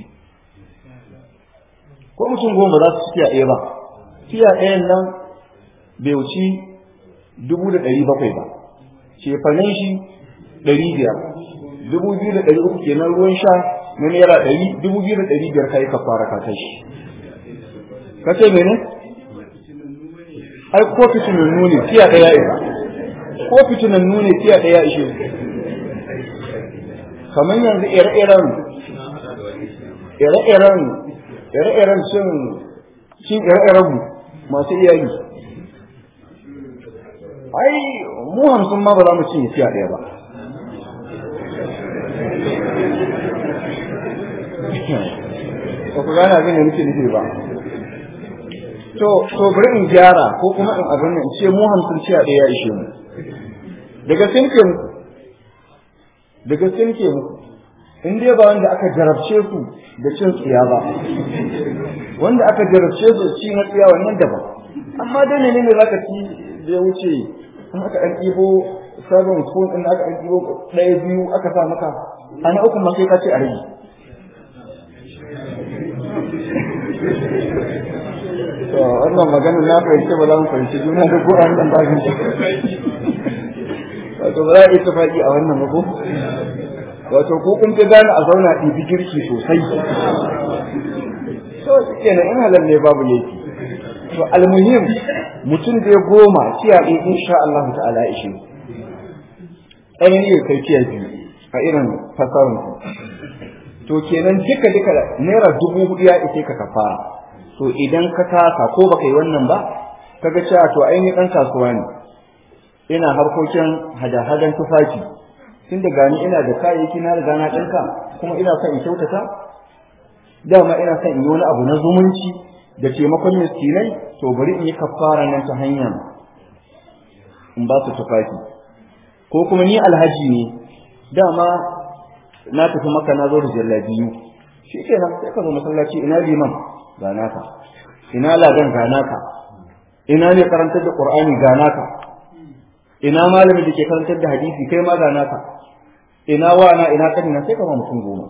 ko mutum goma za su ci tiya ɗaya ba tiya ɗayan nan bai wuci dubu da ɗari bakwai ba cefanen shi ɗari biyar dubu biyu da ɗari uku kenan ruwan sha na naira ɗari dubu biyu da ɗari biyar ka yi ka fara ka kai shi ka ce mene ai ko fitinannu ne tiya ɗaya isa ko fitinannu ne tiya ɗaya ishe kamar yanzu ire-iren ire-iren ire-iren cin cin ire-iren masu iyali ai mu hamsin ma ba za mu cinye tiya ɗaya ba ba ku gane abin da nake nufi ba to to bari in gyara ko kuma in abin nan ce mu hamsin ciya ɗaya ya ishe mu daga sinke mu daga sinke mu in dai ba wanda aka jarabce su da cin tsiya ba wanda aka jarabce su ci na tsiya wannan daban amma dai ne ne zaka ci da ya wuce in aka ɗan ɗibo sabon spoon ɗin aka ɗan ɗibo ɗaya biyu aka sa maka ana uku ma sai ka ce a rage to wannan maganar na fahimci ba za mu fahimci juna da ko an dan bagin wato ba za a yi tafaki a wannan ba ko wato ko kun fi gane a zauna ɗibi girki sosai to kenan in halal ne babu laifi to almuhim mutum da ya goma tiya ɗin insha Allah ta'ala ya ishe ɗayan ne kai tiya biyu a irin fasarin ku to kenan duka duka naira dubu hudu ya ishe ka kafara to idan ka kasa ko baka yi wannan ba kaga cewa to ainihin ɗan kasuwa ne ina harkokin hada-hadan tufafi tun da gani ina da kayayyaki na riga na ɗinka kuma ina son in kyautata dama ina son in yi wani abu na zumunci da taimakon miskinai to bari in yi kafara nan ta hanyar in ba su tufafi ko kuma ni alhaji ne dama na tafi maka na zo da jallabiyu shi kenan sai ka zo masallaci ina liman ga naka ina ladan ga naka ina ne karantar da qur'ani ga naka ina malamin da ke karantar da hadisi kai ma ga naka ina wana ina kanina sai ka ba mutum goma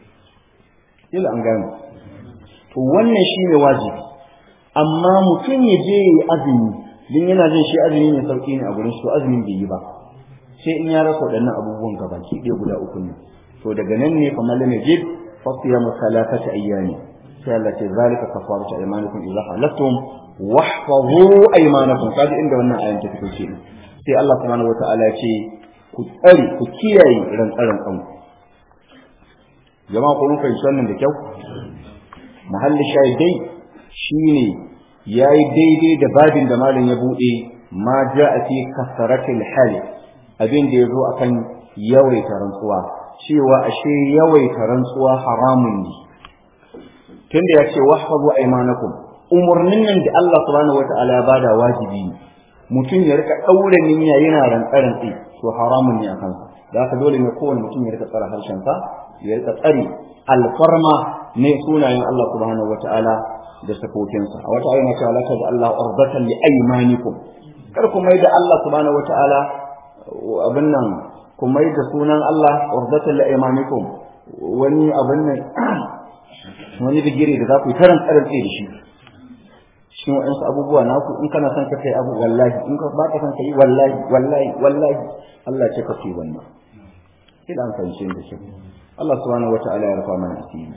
kila an gane to wannan shine wajibi amma mutum ya je yi azumi din yana jin shi azumi ne sauki ne a gurin shi to azumin bai yi ba sai in ya rasa waɗannan abubuwan gabaki ɗaya guda uku ne to daga nan ne kamar lam yajid fa siyamu salatati ayyami sai Allah ce zalika kafaratu aymanikum idza halaftum wahfazu aymanakum kaji inda wannan ayan ta fito ce sai Allah subhanahu wataala ya ce ku tsare ku kiyaye rantsaran kanku jama'a ko mun fahimci wannan da kyau mahallin shahidai shine yayi daidai da babin da malam ya bude ma ja'a fi kasaratil hal abin da yazo akan yawaita rantsuwa cewa ashe yawaita rantsuwa haramun ne tunda ya ce wahfazu aymanakum umurnin nan da Allah subhanahu wataala ya bada wajibi ne mutum ya rika daure niyya yana rantsaran tsi to haramun ne akan sa da haka dole ne kowane mutum ya rika tsara harshen sa ya rika tsari alfarma ne sunayen Allah subhanahu wataala da sakokinsa a wata ayyana cewa la da Allah urdatan li aymanikum kar ku mai da Allah subhanahu wataala abin nan ku mai da sunan Allah urdatan li aymanikum wani abin nan wani bigire da za ku yi karan tsarin tsaye da shi cikin waɗansu abubuwa naku in kana son ka kai abu wallahi in ka ba ka son ka yi wallahi wallahi wallahi Allah ce ka fi wannan ina an fahimce da shi Allah subhanahu wata'ala ya rufa mana asiri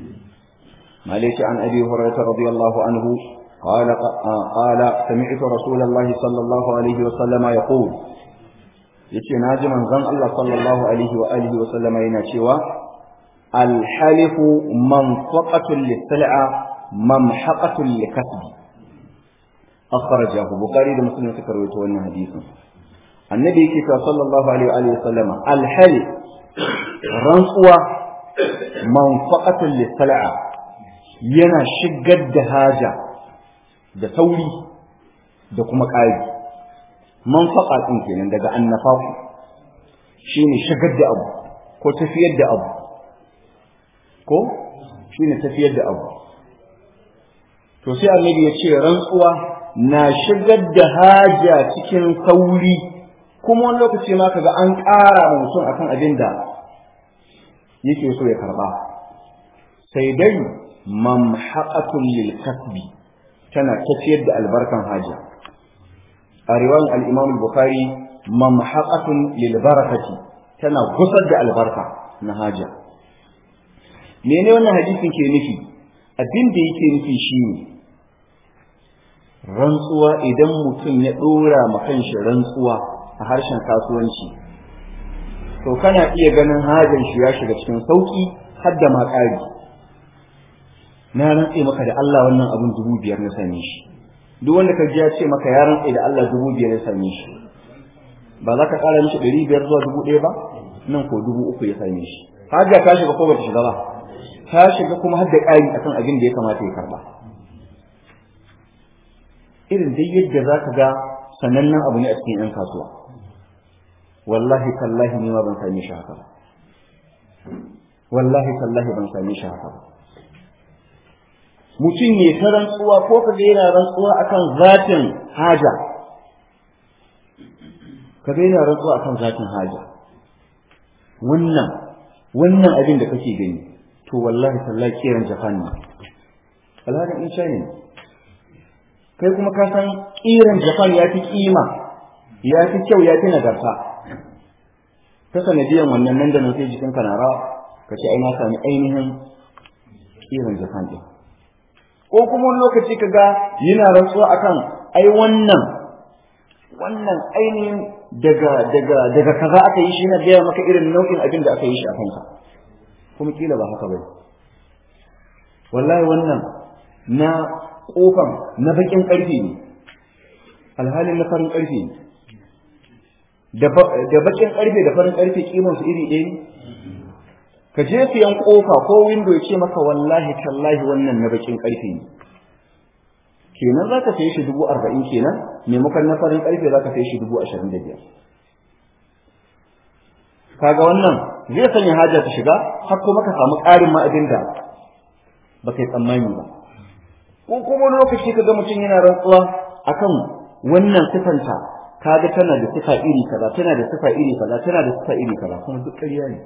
malaki an abi hurairah radiyallahu anhu قال قال سمعت رسول الله صلى الله عليه وسلم يقول yace naji manzon Allah sallallahu alaihi wa alihi wa sallama yana cewa alhalifu manfaqatun lis-sal'a mamhaqatun likasbi akhrajahu bukhari da muslim suka rawaito wannan hadisin annabi yake cewa sallallahu alaihi wa alihi wa sallama alhalif rantsuwa manfaqatun lis-sal'a yana shigar da haja da sauri da kuma ƙari manfaqa din kenan daga annafaku shine shigar da abu ko tafiyar da abu ko shine tafiyar da abu to sai annabi ya ce rantsuwa na shigar da haja cikin sauri kuma wani lokaci ma kaga an ƙara mutum akan abin da yake so ya karba sai dai mamhaqatun lil kasbi tana tafiyar da albarkan haja a riwayan al-Imam al-Bukhari mamhaqatun lil barakati tana gusar da albarka na haja mene wannan hadisin ke nufi abin da yake nufi shine rantsuwa idan mutum ya dora ma kanshi rantsuwa a harshen kasuwanci to kana iya ganin hajar shi ya shiga cikin sauki har da ma ƙari na rantse maka da Allah wannan abin dubu biyar na same shi duk wanda ka ji ya ce maka ya rantse da Allah dubu biyar ya same shi ba za ka ƙara mishi ɗari biyar zuwa dubu ɗaya ba nan ko dubu uku ya same shi haja ta shiga ko ba ta shiga ba ta shiga kuma har da ƙari akan abin da ya kamata ya karɓa irin dai yadda za ka ga sanannen abu ne a cikin 'yan kasuwa wallahi tallahi ne ma ban same shi haka ba wallahi tallahi ban same shi haka ba mutum ne ta rantsuwa ko ka ga yana rantsuwa akan zatin haja ka ga yana rantsuwa akan zatin haja wannan wannan abin da kake gani to wallahi tallahi kiran japan ne alhalin in china ne kai kuma ka san kiran japan ya fi kima ya fi kyau ya fi nagarta ta sanadiyan wannan nan da nan sai jikin ka na rawa ka ce ai na sami ainihin kiran japan din ko kuma wani lokaci ka ga yana rantsuwa akan ai wannan wannan ainihin daga daga daga kaza aka yi shi na gaya maka irin nau'in abin da aka yi shi a kanka kuma kila ba haka bai wallahi wannan na kofan na bakin karfe ne alhalin na farin karfe ne da bakin karfe da farin karfe kiman su iri ɗaya ne ka je siyan kofa ko window ya ce maka wallahi tallahi wannan na bakin karfe ne kenan za ka sayi shi dubu arba'in kenan maimakon na farin karfe za ka sayi shi dubu ashirin da biyar kaga wannan zai sanya haja ta shiga har kuma ka samu ƙarin ma'adin da ba kai tsammani ba ko kuma wani lokaci ka ga mutum yana rantsuwa akan wannan sifanta kaga tana da sifa iri kaza tana da sifa iri kaza tana da sifa iri kaza kuma duk ƙarya ne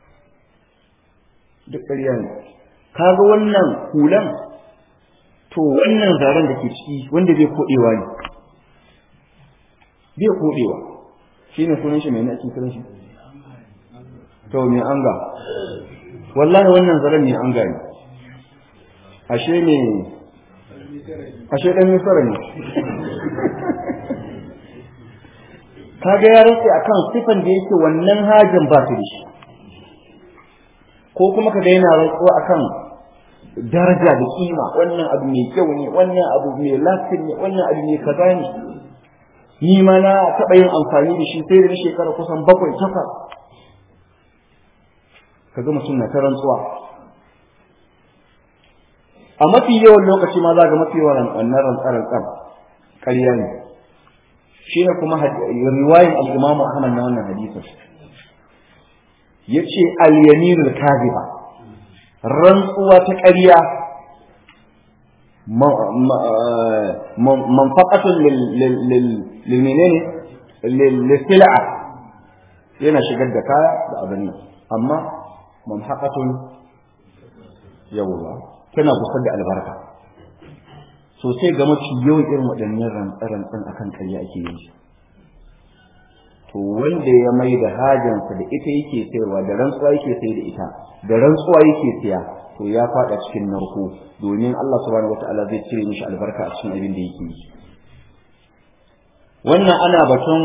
duk ƙarya ne kaga wannan hulan to wannan zaren da ke ciki wanda bai kodewa ne bai kodewa shine sunan shi mai na ake kiran shi to mai anga wallahi wannan zaren mai anga ne ashe ne ashe dan misara ne kaga ya rike akan sifan da yake wannan hajin ba ta da shi ko kuma kaga yana rantsuwa akan daraja da kima wannan abu mai kyau ne wannan abu mai lafiya ne wannan abu mai kaza ne ni ma na taɓa yin amfani da shi sai da shekara kusan bakwai takwas kaga mutum na ta rantsuwa a mafi yawan lokaci ma za ga mafi yawan wannan rantsar-rantsar ƙarya ne shi ne kuma riwayin al-imamu ahmad na wannan hadisin yace al-yaminul kadhiba rantsuwa ta ƙarya manfaƙatun lilmenene lilsil'a yana shigar da kaya da abin nan amma manfaƙatun yawwa tana gusar da albarka sosai ga mafi yawan irin waɗannan rantsarantsan akan ƙarya ake yin shi to wanda ya mai da hajansa da ita yake sayarwa da rantsuwa yake sai da ita da rantsuwa yake siya to ya fada cikin narko domin Allah subhanahu wataala zai cire mishi albarka a cikin abin da yake yi wannan ana batun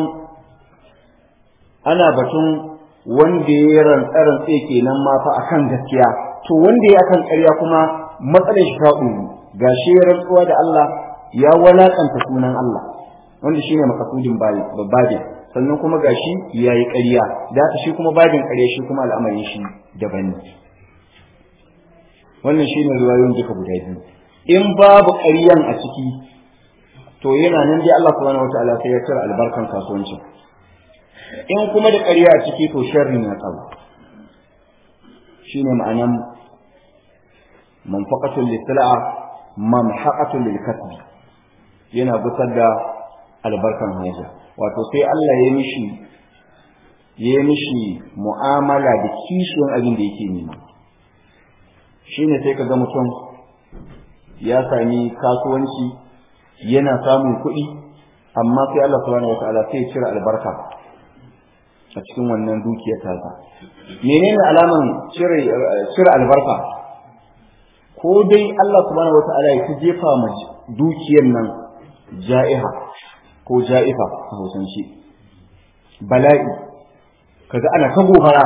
ana batun wanda ya rantsa rantsa kenan ma fa akan gaskiya to wanda ya akan ƙarya kuma matsalar shi ta ɗuru gashi ya rantsuwa da Allah ya walakanta sunan Allah wanda shine makasudin babin sannan kuma gashi yayi ƙarya da haka shi kuma babin ƙarya shi kuma al'amarin shi daban ne wannan shine riwayoyin duka guda biyu in babu ƙaryan a ciki to yana nan dai Allah subhanahu wataala sai ya cire albarkan kasuwancin in kuma da ƙarya a ciki to sharri ya tsawo shine ma'anan manfaqatul lisala'a mamhaqatul lilkasbi yana gusar da albarkan haja wato sai Allah ya mishi ya mishi mu'amala da kishiyan abin da yake nema shine sai ka ga mutum ya sami kasuwanci yana samun kuɗi amma sai Allah subhanahu wataala sai ya cire albarka a cikin wannan dukiyar tasa menene alaman cire cire albarka ko dai Allah subhanahu wataala ya ta jefa ma dukiyar nan ja'iha ko ja'ifa a hausance bala'i kaga ana ta gobara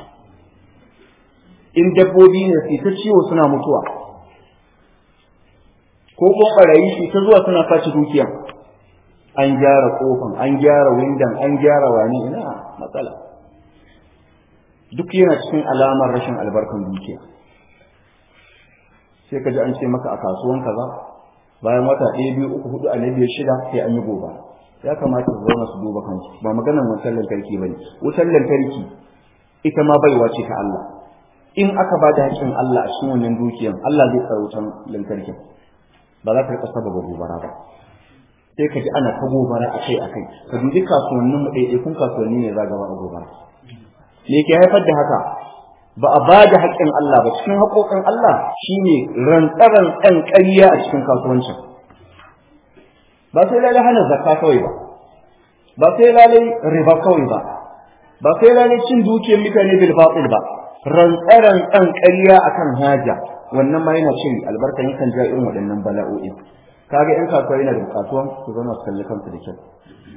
in dabbobi ne su ta ciwo suna mutuwa ko kuma barayi su ta zuwa suna sace dukiya an gyara kofan an gyara windan an gyara wani ina matsala duk yana cikin alamar rashin albarkan dukiya sai ka ji an ce maka a kasuwan kaza bayan wata ɗaya biyu uku hudu a na biyar shida sai an yi goba ya kamata su zauna su duba kansu ba maganar wutar lantarki ba ne wutar lantarki ita ma baiwa ce ta Allah in aka ba da haƙƙin Allah a cikin wannan dukiyan Allah zai tsara wutar lantarkin ba za ka rika sababa gobara ba sai ka ji ana ta gobara akai akai ka dubi kasuwannin mu ɗaiɗaikun kasuwanni ne za gaba a gobara me ke haifar da haka ba a bada haƙƙin Allah ba cikin haƙoƙin Allah shine rantsaran ɗan ƙarya a cikin kasuwancin ba sai lalai hana zakka kawai ba ba sai lalai riba kawai ba ba sai lalai cin dukiyar mutane bil batil ba rantsaran ɗan ƙarya akan haja wannan ma yana cin albarka yakan ja irin waɗannan bala'o'i kaga yan kasuwa yana da bukatuwan su zama su kalli kansu da kyau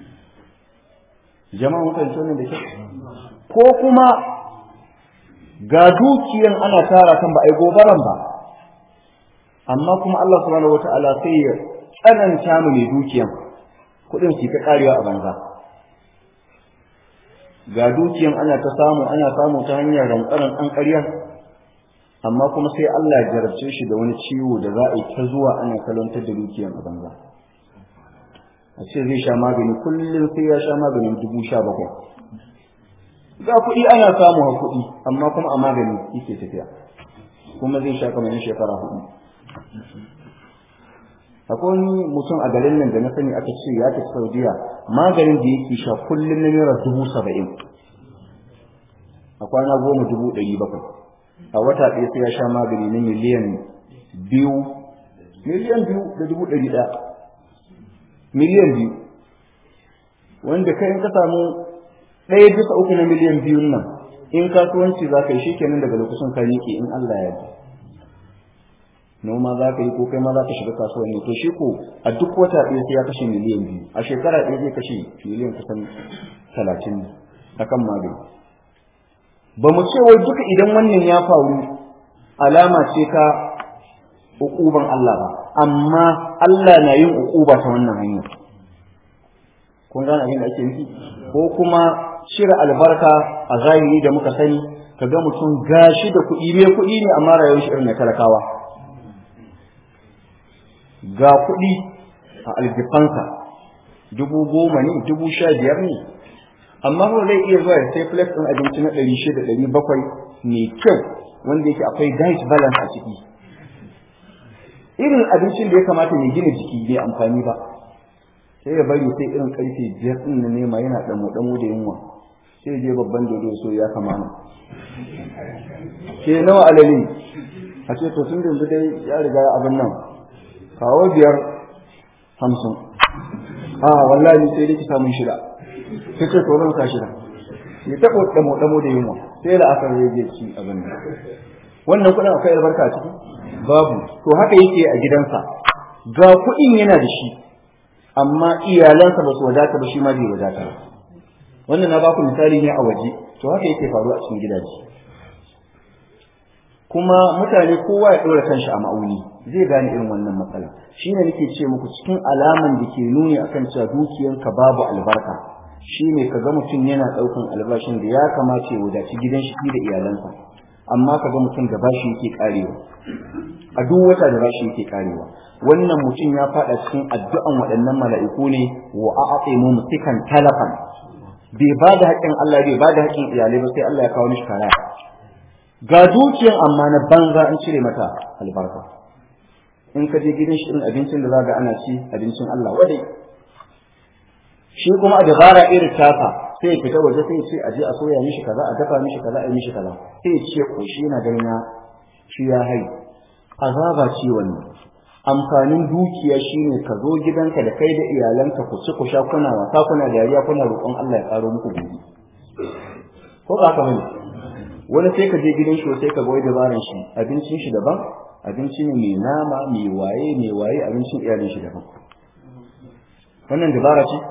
jama'a mun fahimci wannan da kyau ko kuma ga dukiyan ana tara kan ba ai gobaran ba amma kuma Allah subhanahu wataala sai ya tsananta mu mai dukiyan kuɗin su ta karewa a banza ga dukiyan ana ta samu ana samu ta hanyar rantsaran ɗan ƙarya amma kuma sai Allah ya jarabce shi da wani ciwo da za a yi ta zuwa ana kalantar da dukiyan a banza a ce zai sha magani kullum sai ya sha maganin dubu sha bakwai ga kuɗi ana samu a kuɗi amma kuma a magani yake tafiya kuma zai sha kamar shekara hudu akwai wani mutum a garin nan da na sani aka ce ya tafi saudiya maganin da yake sha kullum na naira dubu saba'in a kwana goma dubu ɗari bakwai a wata ɗaya sai ya sha magani na miliyan biyu miliyan biyu da dubu ɗari ɗaya miliyan biyu wanda kai in ka samu ɗaya bisa uku na miliyan biyun nan in kasuwanci za ka yi shi kenan daga lokacin ka miƙe in Allah ya yarda noma za ka yi ko kai ma za ka shiga kasuwanni to shi ko a duk wata ɗaya sai ya kashe miliyan biyu a shekara ɗaya zai kashe miliyan kusan talatin a kan magani ba mu ce wai duka idan wannan ya faru alama ce ta uƙuban Allah ba amma Allah na yin uƙuba ta wannan hanyar kun gane abin da ake nufi ko kuma cire albarka a zahiri da muka sani ka ga mutum gashi da kuɗi mai kuɗi ne amma rayuwar shi irin na talakawa ga kuɗi a aljifansa dubu goma ne dubu sha biyar ne amma ba zai iya zuwa ya sai plate ɗin abinci na ɗari shida ɗari bakwai mai kyau wanda yake akwai diet balance a ciki irin abincin da ya kamata mai gina jiki bai amfani ba sai ya bari sai irin karfe biyar ɗin na nema yana ɗamo ɗamo da yunwa sai je babban dodo so ya kamana ke nawa alali a ce to tun da yanzu dai ya riga abin nan kawo biyar hamsin a wallahi sai dai ki samun shida sai ce to nan ka shida ya taɓa ɗamo ɗamo da yunwa sai da aka rage ci abin nan wannan kuɗin akwai albarka a ciki babu to haka yake a gidansa ga kuɗin yana da shi amma iyalansa ba su wadata ba shi ma bai wadata ba wannan na baku misali ne a waje to haka yake faruwa a cikin gidaje kuma mutane kowa ya ɗora kanshi a ma'auni zai gane irin wannan matsala shine nake ce muku cikin alaman da ke nuni akan cewa dukiyanka babu albarka shine ka ga mutum yana ɗaukan albashin da ya kamace ya wadaci gidan shi da iyalansa amma ka ga mutum da bashi yake karewa a duk wata da bashi yake karewa wannan mutum ya fada cikin addu'an waɗannan mala'iku ne wa a'aqimu musikan talafan bai ba da haƙƙin Allah bai ba da haƙƙin iyalai ba sai Allah ya kawo mishi kaya ga dukiyan amma na banza an cire mata albarka in ka je gidan shi irin abincin da za ga ana ci abincin Allah wadai shi kuma a dabara irin tafa sai ya fita waje sai ya ce a je a soya mishi kaza a dafa mishi kaza a yi mishi kaza sai ya ce ko shi yana ganin ya shi ya hai azaba ce wannan amfanin dukiya shine ka zo gidanka da kai da iyalanka ku ci ku sha kuna wasa kuna dariya kuna roƙon Allah ya karo muku gobe ko ba ka bane wani sai ka je gidan shi sai ka ga wai dabaran shi abincin shi daban abinci ne mai nama mai waye mai waye abincin iyalin shi daban wannan dabara ce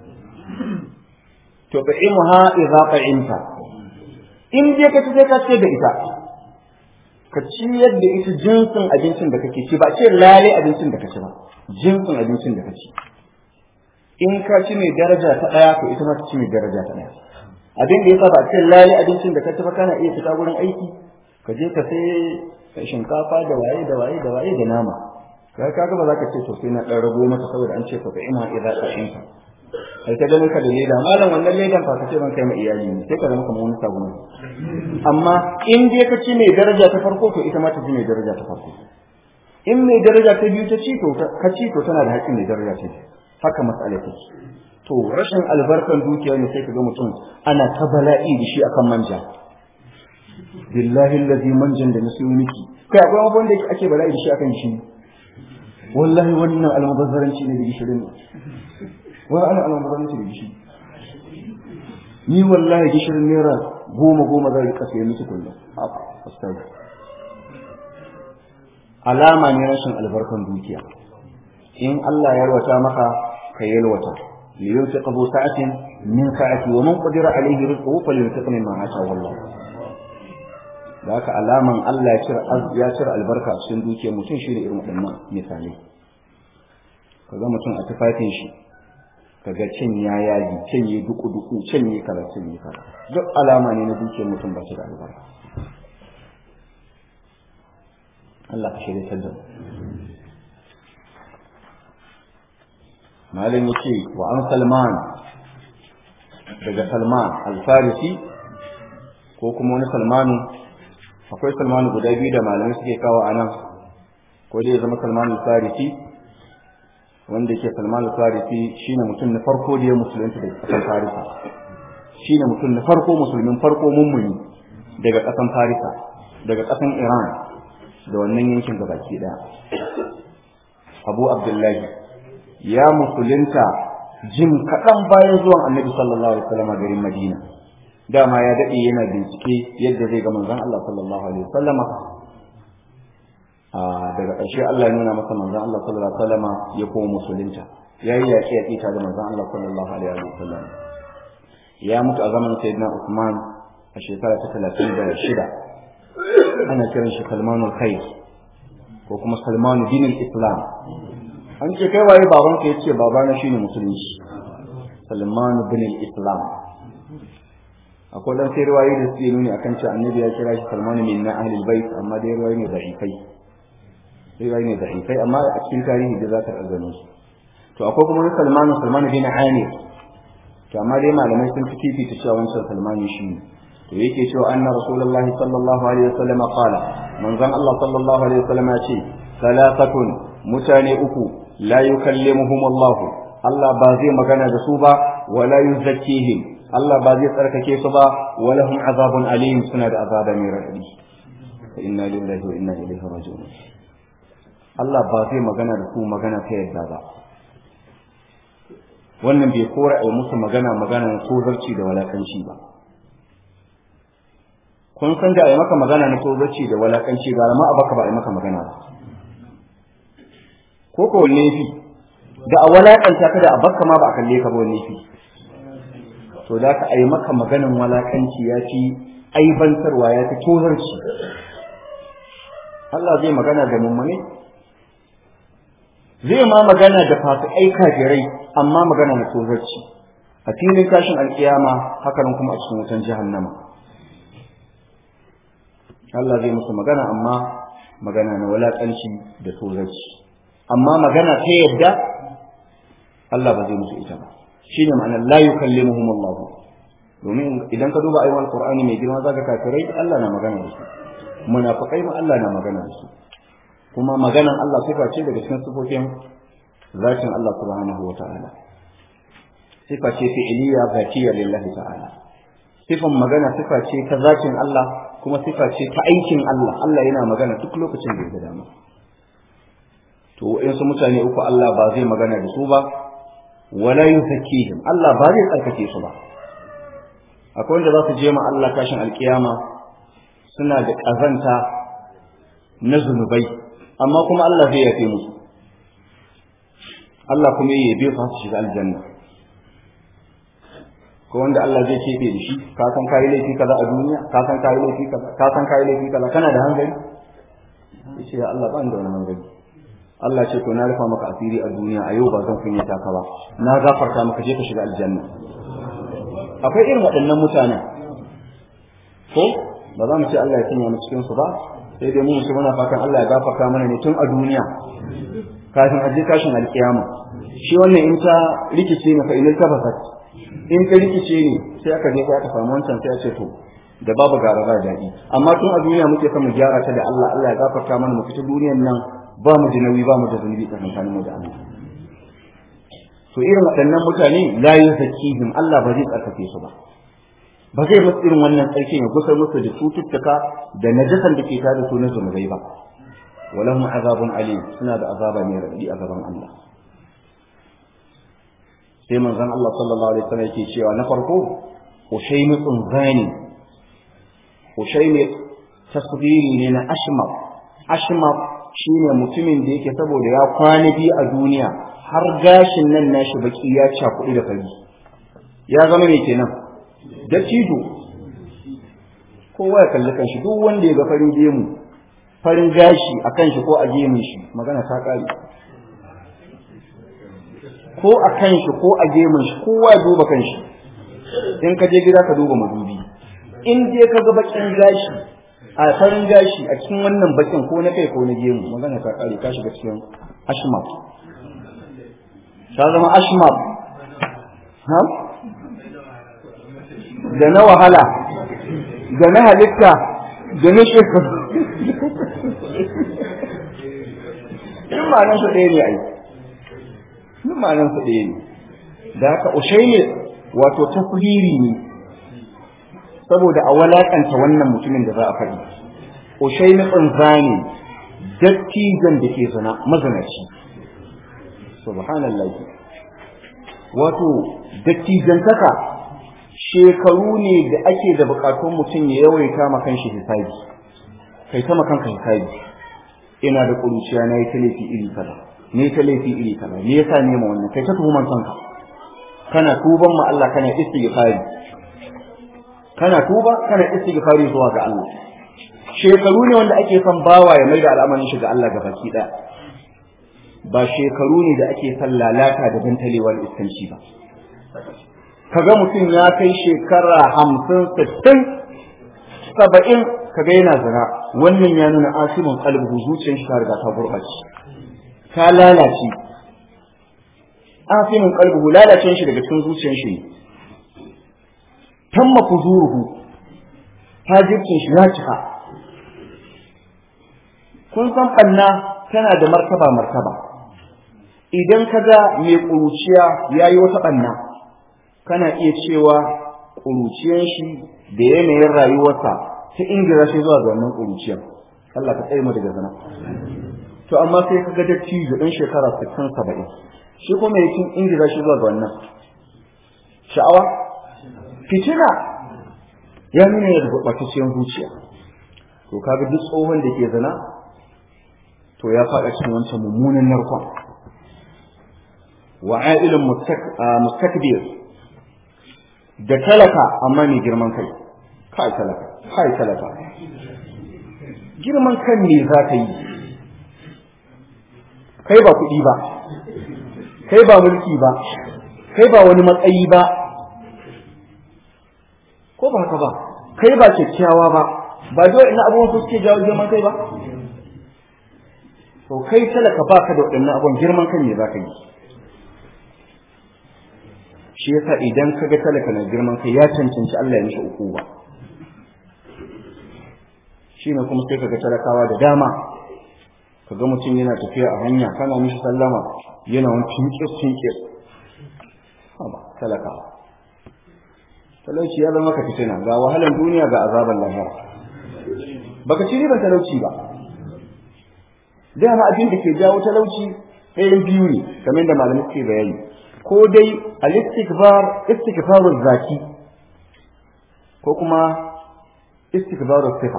to fa imha idza qa'inta in je ka sai ka ce da ita ka ci yadda ita jinsin abincin da kake ci ba ce lale abincin da kaci ba jinsin abincin da kaci in ka ci mai daraja ta daya to ita ma ta ci mai daraja ta daya abin da yasa ba ce lale abincin da kaci ba kana iya fita gurin aiki ka je ka sai shinkafa da waye da waye da waye da nama kai kaga ba za ka ce to sai na dan rago maka saboda an ce fa ina idza qa'inta ai ta ganin ka da leda malam wannan ledan fa ka ce ban kai ma iyali ne sai ka zama kamar wani sabon amma in dai ka ci mai daraja ta farko to ita ma ta ci mai daraja ta farko in mai daraja ta biyu ta ci to ka ci to tana da haƙƙin mai daraja ta haka mas'ala take to rashin albarkan dukiya ne sai ka ga mutum ana ta bala'i da shi akan manja billahi allazi manjan da nasu miki kai akwai abubuwan da ake bala'i da shi akan shi wallahi wannan almubazzaranci ne da gishirin wai ana almubazzaranci da gishi ni wallahi gishirin naira goma goma zai rika sai miki kullum astaghfir alama ne rashin albarkan dukiya in Allah ya yarwata maka ka yalwata liyunfiq bu sa'atin min sa'ati wa man qadira alayhi rizquhu falyunfiq mimma ataahu Allah da haka alaman Allah ya cire ya cire albarka a cikin dukiyar mutum shi ne irin waɗannan misalai kaga mutum a tufafin shi kaga cin ya yaji cin ya duku duku cin ya kaza cin ya kaza duk alama ne na dukiyar mutum ba shi da albarka Allah ka shirya ta da malin yace wa an salman daga salman al-farisi ko kuma wani salmanu akwai salmanu guda biyu da malamai suke kawo a nan ko dai ya zama salmanu farisi wanda yake salmanu farisi shine mutum na farko da ya musulunta daga ƙasar farisa shine mutum na farko musulmin farko mummuni daga ƙasar farisa daga ƙasar iran da wannan yankin gabaki ɗaya abu abdullahi ya musulunta jim kaɗan bayan zuwan annabi sallallahu alaihi wasallam a garin madina dama ya daɗe yana bincike yadda zai ga manzon Allah sallallahu alaihi wasallam daga ƙarshe Allah ya nuna masa manzon Allah sallallahu alaihi wasallam ya koma musulunta yayi yaƙi yaƙi tare da manzon Allah sallallahu alaihi wasallam ya mutu a zamanin sayyidina Uthman a shekara ta 36 ana kiran shi Salmanul Khair ko kuma Salmanu dinul Islam an ce kai waye babanka yace babana shine musulunci Salmanu dinul Islam akwai dan sai riwayoyi da suke nuni akan cewa annabi ya kira shi Salman min na ahlul bait amma dai riwayoyi ne da'ifai riwayoyi ne da'ifai amma a cikin tarihi da za ta gano su to akwai kuma Salman Salman bin Amir to amma dai malamai sun fi fifita cewa wancan Salman shi ne to yake cewa anna rasulullahi sallallahu alaihi wasallam qala manzon Allah sallallahu alaihi wasallam ya ce salatatun mutane uku la yukallimuhum Allah Allah ba zai magana da su ba wala yuzakkihim Allah ba zai tsarkake su ba walahum azabun alim suna da azaba mai radadi fa inna lillahi wa inna ilaihi raji'un Allah ba zai magana da su magana ta yadda ba wannan bai kora a musu magana magana na tozarci da walakanci ba kun san da a yi maka magana na tozarci da walakanci ga ma a baka ba a yi maka magana ba ko ko wanne fi da a walakanta ka da a baka ma ba a kalle ka ba wanne fi to da ka ai maka maganin walakanci ya fi aibantarwa ya fi tozarci Allah zai magana da mummune zai ma magana da fasikai kafirai amma magana na tozarci a filin tashin alkiyama hakanan kuma a cikin wutan jahannama Allah zai musu magana amma magana na walakanci da tozarci amma magana ta yadda Allah ba zai musu ita ba shine ma'anar la yukallimuhum Allah domin idan ka duba ayyukan Qur'ani mai girma zaka kafirai Allah na magana da su munafikai ma Allah na magana da su kuma maganan Allah sifa ce daga cikin sifofin zatin Allah subhanahu wata'ala sifa ce fi'iliya zatiya lillahi ta'ala sifan magana sifa ce ta zatin Allah kuma sifa ce ta aikin Allah Allah yana magana duk lokacin da ya dama to wayansu mutane uku Allah ba zai magana da su ba wala yuzakkihim Allah ba zai tsarkake su ba akwai wanda za su je ma Allah tashin alkiyama suna da kazanta na zunubai amma kuma Allah zai yafe musu Allah kuma ya yabe su su shiga aljanna ko wanda Allah zai kefe da shi ka san kai laifi kaza a duniya ka san kai laifi kaza ka san kai laifi kaza kana da hankali yace ya Allah ban da wani hankali Allah ce to na rufa maka asiri a duniya a yau ba zan kunyata ka ba na gafarta maka je ka shiga aljanna akwai irin waɗannan mutanen ko ba za mu ce Allah ya sanya mu cikin su ba sai dai mu mutum muna fatan Allah ya gafarta mana ne tun a duniya kafin a je kashin alkiyama shi wannan in ta rikice ne fa ilal tabasat in ta rikice ne sai aka je aka samu wancan sai a ce to da babu gara ba daɗi amma tun a duniya muke son mu gyara ta da Allah Allah ya gafarta mana mu fita duniyan nan ba mu da nauyi ba mu da zunubi tsakanin mu da Allah to irin waɗannan mutane la yuzakihim Allah ba zai tsarkake su ba ba zai musu irin wannan tsarkin ya gusar musu da cututtuka da najasan da ke tare da su na zunubai ba walahum azabun alim suna da azaba mai raɗaɗi a gaban Allah sai manzon Allah sallallahu alaihi wasallam yake cewa na farko ushaymi tsunzani ushaymi tasghiri ne na ashmar ashmar shine mutumin da yake saboda ya kwana biyu a duniya har gashin nan nashi baki ya cakuɗi da fari ya zama mai kenan dattijo kowa ya kalli kanshi duk wanda ya ga farin gemu farin gashi a kanshi ko a gemun shi magana ta kare ko a kanshi ko a gemun shi kowa ya duba kanshi in ka je gida ka duba madubi in dai ka ga bakin gashi a farin gashi a cikin wannan bakin ko na kai ko na gemu magana ta kare ka shiga cikin ashmab ta zama ashmab ha da na wahala da na halitta da na shekaru in ma'anan su ɗaya ne ai in ma'anan su ɗaya ne da haka ushaini wato tafhiri ne saboda a walakanta wannan mutumin da za a faɗi ushaini tsanzani dattijan da ke zana mazanaci subhanallah wato dattijantaka shekaru ne da ake da bukatun mutum ya yawaita ma kanshi hisabi kai ta ma kanka hisabi ina da kuruciya na yi ta laifi iri kaza ne ta laifi iri kaza me yasa ne ma wannan kai ta tuhuman kanka kana tuban ma Allah kana istighfari kana tuba kana istighfari zuwa ga Allah shekaru ne wanda ake son bawa ya maida al'amarin shi ga Allah ga baki daya ba shekaru ne da ake son lalata da dantalewar iskanci ba kaga mutum ya kai shekara hamsin sittin saba'in kaga yana zina wannan ya nuna asimin kalbu zuciyar shi ta riga ta gurɓace ta lalace asimin kalbu lalacen shi daga cikin zuciyar shi tamma fuzuruhu fajircin shi ya cika kun san ɓanna tana da martaba martaba idan ka ga mai ƙuruciya ya yi wata ɓanna kana iya cewa ƙuruciyar shi da yanayin rayuwarsa ta ingira shi zuwa ga wannan ƙuruciyar Allah ka tsaye mu daga zina to amma sai ka ga dattijo ɗan shekara sittin saba'in shi kuma ya kin ingira shi zuwa ga wannan sha'awa fitina ya nuna da gurɓatacciyar zuciya to kaga duk tsohon da ke zina to ya faɗa cikin wancan mummunan narkon wa ailun mustakbir da talaka amma mai girman kai kai talaka kai talaka girman kan ne za ka yi kai ba kuɗi ba kai ba mulki ba kai ba wani matsayi ba ko ba haka ba kai ba kyakkyawa ba ba dole ina abubuwan su suke jawo girman kai ba to kai talaka ba ka da waɗannan abubuwan girman kan ne za ka yi shi yasa idan ka ga talaka na girman kai ya cancanci Allah ya mishi uku ba shi ne kuma sai ka ga talakawa da dama ka ga mutum yana tafiya a hanya kana mishi sallama yana wani tinkir tinkir ba talaka talauci ya zama ka fitina ga wahalan duniya ga azaban lahira baka ci riban talauci ba dama abin da ke jawo talauci ɗayan biyu ne kamar da malamai suke bayani ko dai al-istikbar istikbaru zaki ko kuma istikbaru sifa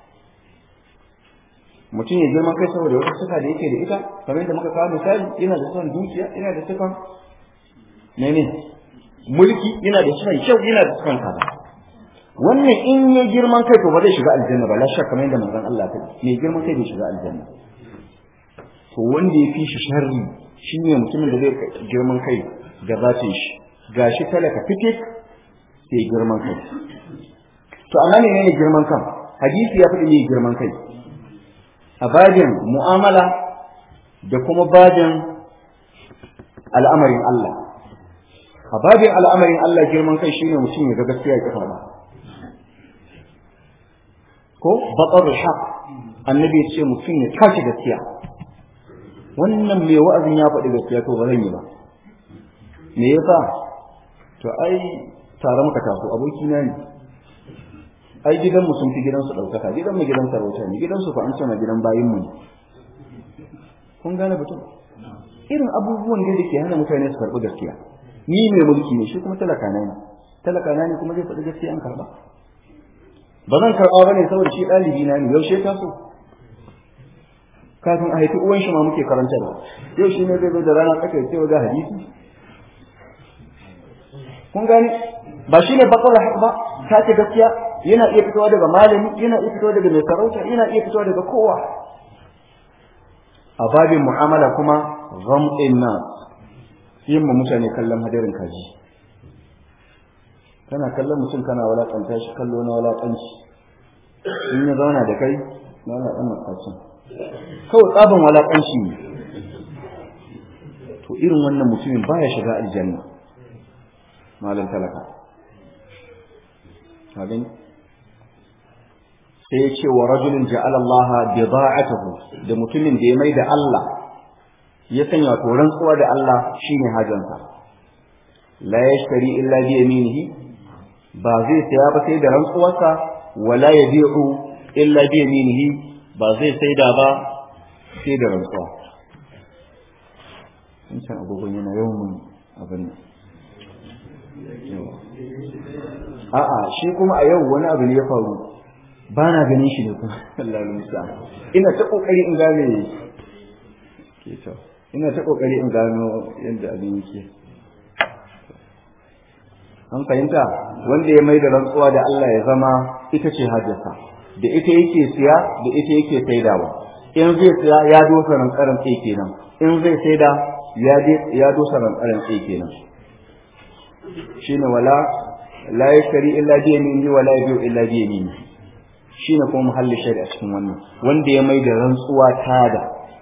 mutum ya girma kai saboda wata sifa da yake da ita kamar da muka kawo misali yana da son dukiya yana da sifan mene mulki yana da sifan kyau yana da sifan kaza wannan in ya girman kai to ba zai shiga aljanna ba la shakka kamar yadda manzon Allah ta mai girman kai bai shiga aljanna to wanda ya fi shi sharri shi ne mutumin da zai girman kai da zatin shi ga shi talaka fitik sai girman kai to amma ne ne girman kan hadisi ya faɗi ne girman kai a bajin mu'amala da kuma bajin al'amarin Allah a bajin al'amarin Allah girman kai shine mutum ya ga gaskiya ya kafa ba ko baƙar haq annabi ya ce mutum ya tashi gaskiya wannan mai wa'azin ya faɗi gaskiya to ba zan yi ba me yasa to ai tare muka taso aboki na ne ai gidanmu sun fi gidansu ɗaukaka gidanmu gidan sarauta ne gidansu fa an ce ma gidan bayinmu ne kun gane batun irin abubuwan da da ke hana mutane su karɓi gaskiya ni mai mulki ne shi kuma talaka na ne talaka na ne kuma zai faɗi gaskiya an karɓa ba zan karɓa ba ne saboda shi ɗalibi na ne yaushe ta so kafin a haifi uwan shi ma muke karanta da yau shi ne zai zo da rana tsaka ya ce ga hadisi kun gane ba shi ne bakar ba ta ce gaskiya yana iya fitowa daga malami yana iya fitowa daga mai sarauta yana iya fitowa daga kowa a babin mu'amala kuma ghamdin nas yin mu mutane kallon hadarin kaji kana kallon mutum kana walakanta shi kallo na walakanci in ya zauna da kai na wala dan makacin kawai tsaban walakanci ne to irin wannan mutumin baya shiga aljanna malam talaka abin sai ya ce wa rajulin ja'ala Allah bida'atuhu da mutumin da ya mai da Allah ya sanya to rantsuwa da Allah shine hajansa la yashtari illa bi yaminihi ba zai saya ba sai da rantsuwarsa wala yabi'u illa bi yaminihi ba zai saida ba sai da rantsuwa in san agogon yana yawan abin a'a shi kuma a yau wani abu ne ya faru ba na ganin shi ne kuma Allah musa ina ta kokari in gane ke to ina ta kokari in gano yadda abin yake an fahimta wanda ya mai da rantsuwa da Allah ya zama ita ce hajjasa da ita yake siya da ita yake saidawa in zai siya ya dosa rantsaran tsaye kenan in zai saida ya dosa rantsaran tsaye kenan shine wala la yashari illa bi yaminihi wala yabiu illa bi yaminihi shine kuma muhalli shari'a cikin wannan wanda ya mai da rantsuwa tada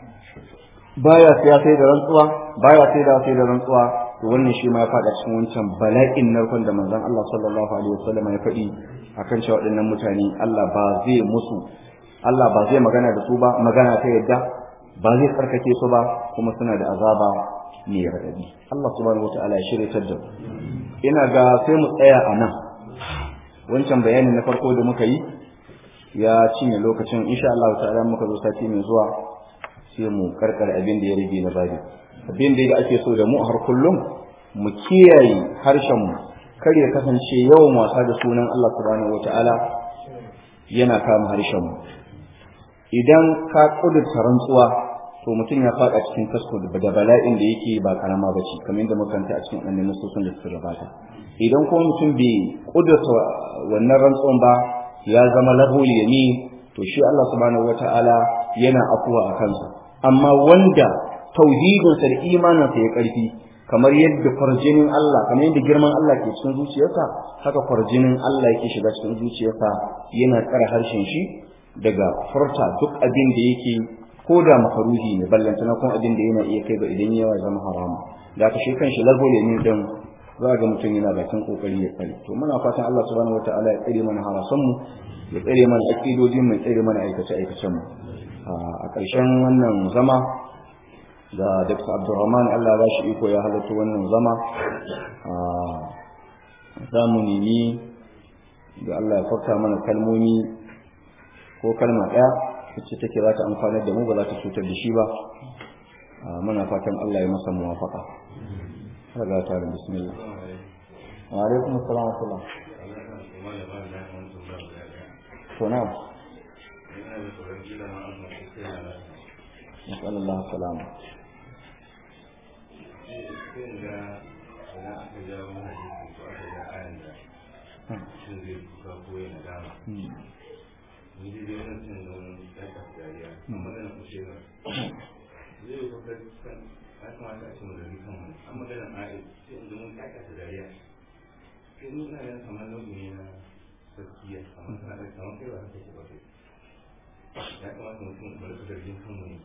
baya siya sai da rantsuwa baya sai da sai da rantsuwa to wannan shi ma ya fada cikin wancan bala'in narkon da manzon Allah sallallahu alaihi wasallam ya faɗi akan cewa waɗannan mutane Allah ba zai musu Allah ba zai magana da su ba magana ta yadda ba zai tsarkake su ba kuma suna da azaba mai raɗaɗi Allah subhanahu wataala ya shirya da ina ga sai mu tsaya a nan wancan bayanin na farko da muka yi ya cinye lokacin insha Allah ta'ala muka zo sati mai zuwa sai mu karkare abin da ya rage na babi abin da ake so da mu har kullum mu kiyaye harshen mu kar ya kasance yawan wasa da sunan Allah subhanahu wataala yana kama harshen mu idan ka kudurta rantsuwa to mutum ya faɗa cikin kasko da bala'in da yake ba karama ba ce kamar yadda makanta a cikin annabi nasosin da suka gabata idan kuma mutum bai kudurta wannan rantsuwan ba ya zama lahul yamin to shi Allah subhanahu wataala yana afuwa a kansa amma wanda tauhidinsa da imaninsa ya karfi kamar yadda farjinin Allah kamar yadda girman Allah ke cikin zuciyarsa haka farjinin Allah yake shiga cikin zuciyarsa yana tsara harshen shi daga furta duk abin da yake ko da makaruhi ne ballantana kuma abin da yana iya kai ga idan yawa zama haramu da ka shi kanshi lago ne din za ga mutum yana bakin kokari ya tsare to muna fatan Allah subhanahu wataala ya tsare mana harasan mu ya tsare mana akidojin mu ya tsare mana aikace aikacen mu a ƙarshen wannan zama da Dr. Abdulrahman Allah ba shi iko ya halatta wannan zama za mu nemi da Allah ya farta mana kalmomi ko kalma ɗaya wacce take za ta amfanar da mu ba za ta cutar da shi ba muna fatan Allah ya masa muwafaka daga ta da bismillah wa alaikum assalam wa rahmatullah to na نسأل الله السلامة ya kamata mutum da rika zargin kanmu ne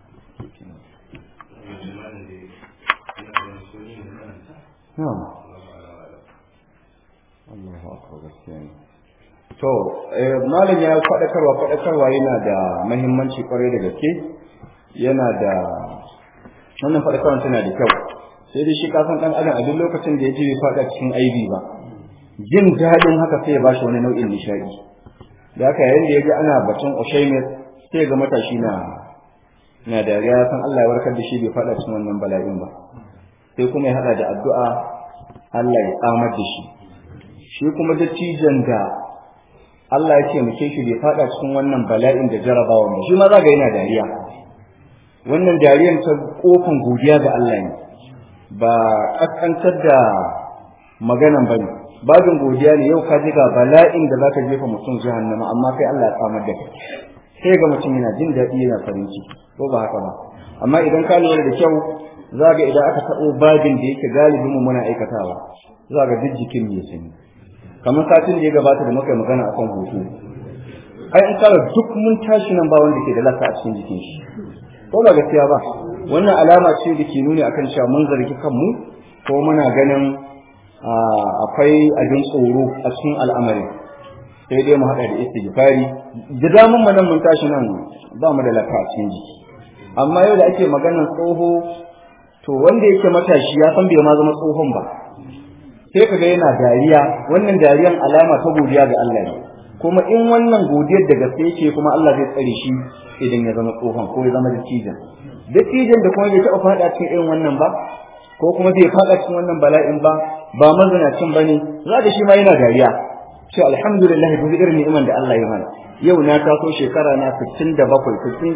Allahu akbar gaskiya ne to malam ya faɗakarwa faɗakarwa yana da mahimmanci kwarai da gaske yana da wannan faɗakarwa tana da kyau sai dai shi kasan ɗan adam a duk lokacin da ya ji bai faɗa cikin aibi ba jin daɗin haka sai ya bashi wani nau'in nishaɗi da haka yayin da ya ga ana batun Ushaimet sai ga matashi na na dariya san Allah ya warkar da shi bai faɗa cikin wannan bala'in ba sai kuma ya hada da addu'a Allah ya tsamar da shi shi kuma dattijan da Allah ya ce muke shi bai faɗa cikin wannan bala'in da jarabawa ba shi ma za ga yana dariya wannan dariyar ta kofin godiya ga Allah ne ba kaskantar da maganan bane babin godiya ne yau ka ji ga bala'in da zaka jefa mutum jahannama amma kai Allah ya tsamar da kai sai ga mutum yana jin daɗi yana farin ciki ko ba haka ba amma idan ka lura da kyau za ga idan aka taɓo babin da yake galibin mu muna aikatawa za ga duk jikin mai sanyi kamar satin da ya gabata da muka yi magana akan hutu ai in kala duk mun tashi nan ba wanda ke da lasa a cikin jikin shi ko ba gaskiya ba wannan alama ce da ke nuni akan cewa mun zargi kanmu ko muna ganin akwai abin tsoro a cikin al'amarin sai dai mu haɗa da istighfari da damun mu nan mun tashi nan ba mu da lafiya a cikin jiki amma yau da ake maganar tsoho to wanda yake matashi ya san bai ma zama tsohon ba sai kaga yana dariya wannan dariyan alama ta godiya ga Allah ne kuma in wannan godiyar da gaske yake kuma Allah zai tsare shi idan ya zama tsohon ko ya zama dattijan dattijan da kuma bai taɓa faɗa cikin irin wannan ba ko kuma bai faɗa cikin wannan bala'in ba ba mazinacin ba ne za da shi ma yana dariya ce alhamdulillah duk irin ni'iman da Allah ya mana yau na taso shekara na 67 68 70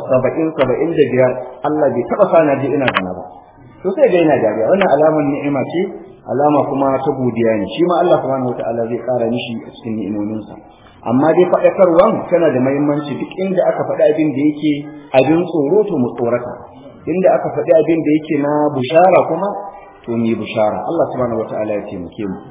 75 Allah bai taɓa sana je ina zana ba to sai ga yana dariya wannan alamar ni'ima ce alama kuma ta godiya ne shi ma Allah subhanahu wataala zai ƙara mishi a cikin ni'imominsa amma dai faɗakarwan tana da muhimmanci duk inda aka faɗi abin da yake abin tsoro to mu tsorata inda aka faɗi abin da yake na bushara kuma to mu yi bushara Allah subhanahu wataala ya taimake mu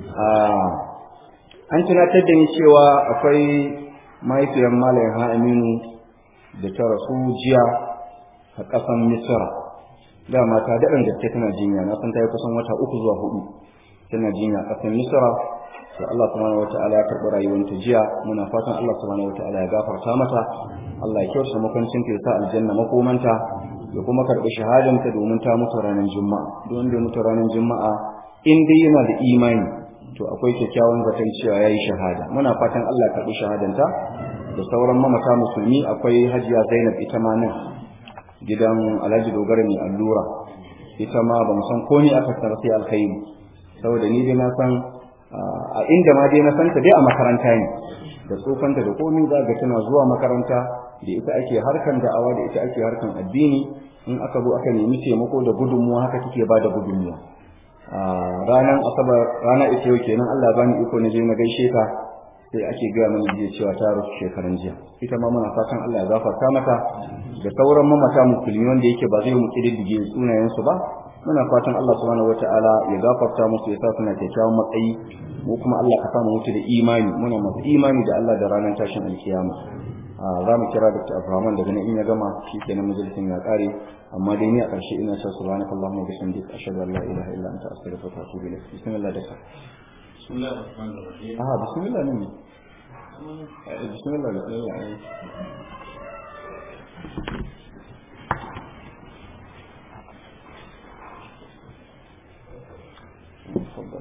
an tunatar da ni cewa akwai mahaifiyar malayin ha aminu da ta rasu jiya a ƙasan misira dama ta daɗin gaske tana jinya na san ta yi kusan wata uku zuwa hudu tana jinya a ƙasan misira to Allah subhanahu wata'ala ya karɓi rayuwanta jiya muna fatan Allah subhanahu wata'ala ya gafarta mata Allah ya kyauta makwancin ta ya sa aljanna makomanta ya kuma karɓi shahadanta domin ta mutu ranar juma'a don da mutu ranar juma'a in dai yana da imani to akwai kyakkyawan zaton cewa yayi shahada muna fatan Allah ya karɓi shahadanta da sauran mamata musulmi akwai hajiya Zainab ita ma nan gidan Alhaji Dogara mai allura ita ma ban san ko ni aka tsara sai alkhairi saboda ni dai na san a inda ma dai na san ta dai a makaranta ne da tsofanta da komai za ga tana zuwa makaranta da ita ake harkan da'awa da ita ake harkan addini in aka zo aka nemi taimako da gudunmuwa haka take ba da gudunmuwa ranar asabar rana ita yau kenan Allah bani iko na je na gaishe ta sai ake gaya mana jiya cewa ta rufe shekaran jiya ita ma muna fatan Allah ya gafarta mata da sauran mamata musulmi wanda yake ba zai mu kididdige sunayen su ba muna fatan Allah subhanahu wataala ya gafarta musu ya sa suna kyakkyawan matsayi mu kuma Allah ka samu mutu da imani muna masu imani da Allah da ranar tashin alkiyama za mu kira Dr. Abraham daga nan in ya gama shi kenan majalisin ya kare amma dai ni a ƙarshe ina cewa subhanaka allahumma wa bihamdika ashhadu an la ilaha illa anta astaghfiruka wa atubu ilayk bismillah da ka ah bismillah ne bismillah bismillah تفضل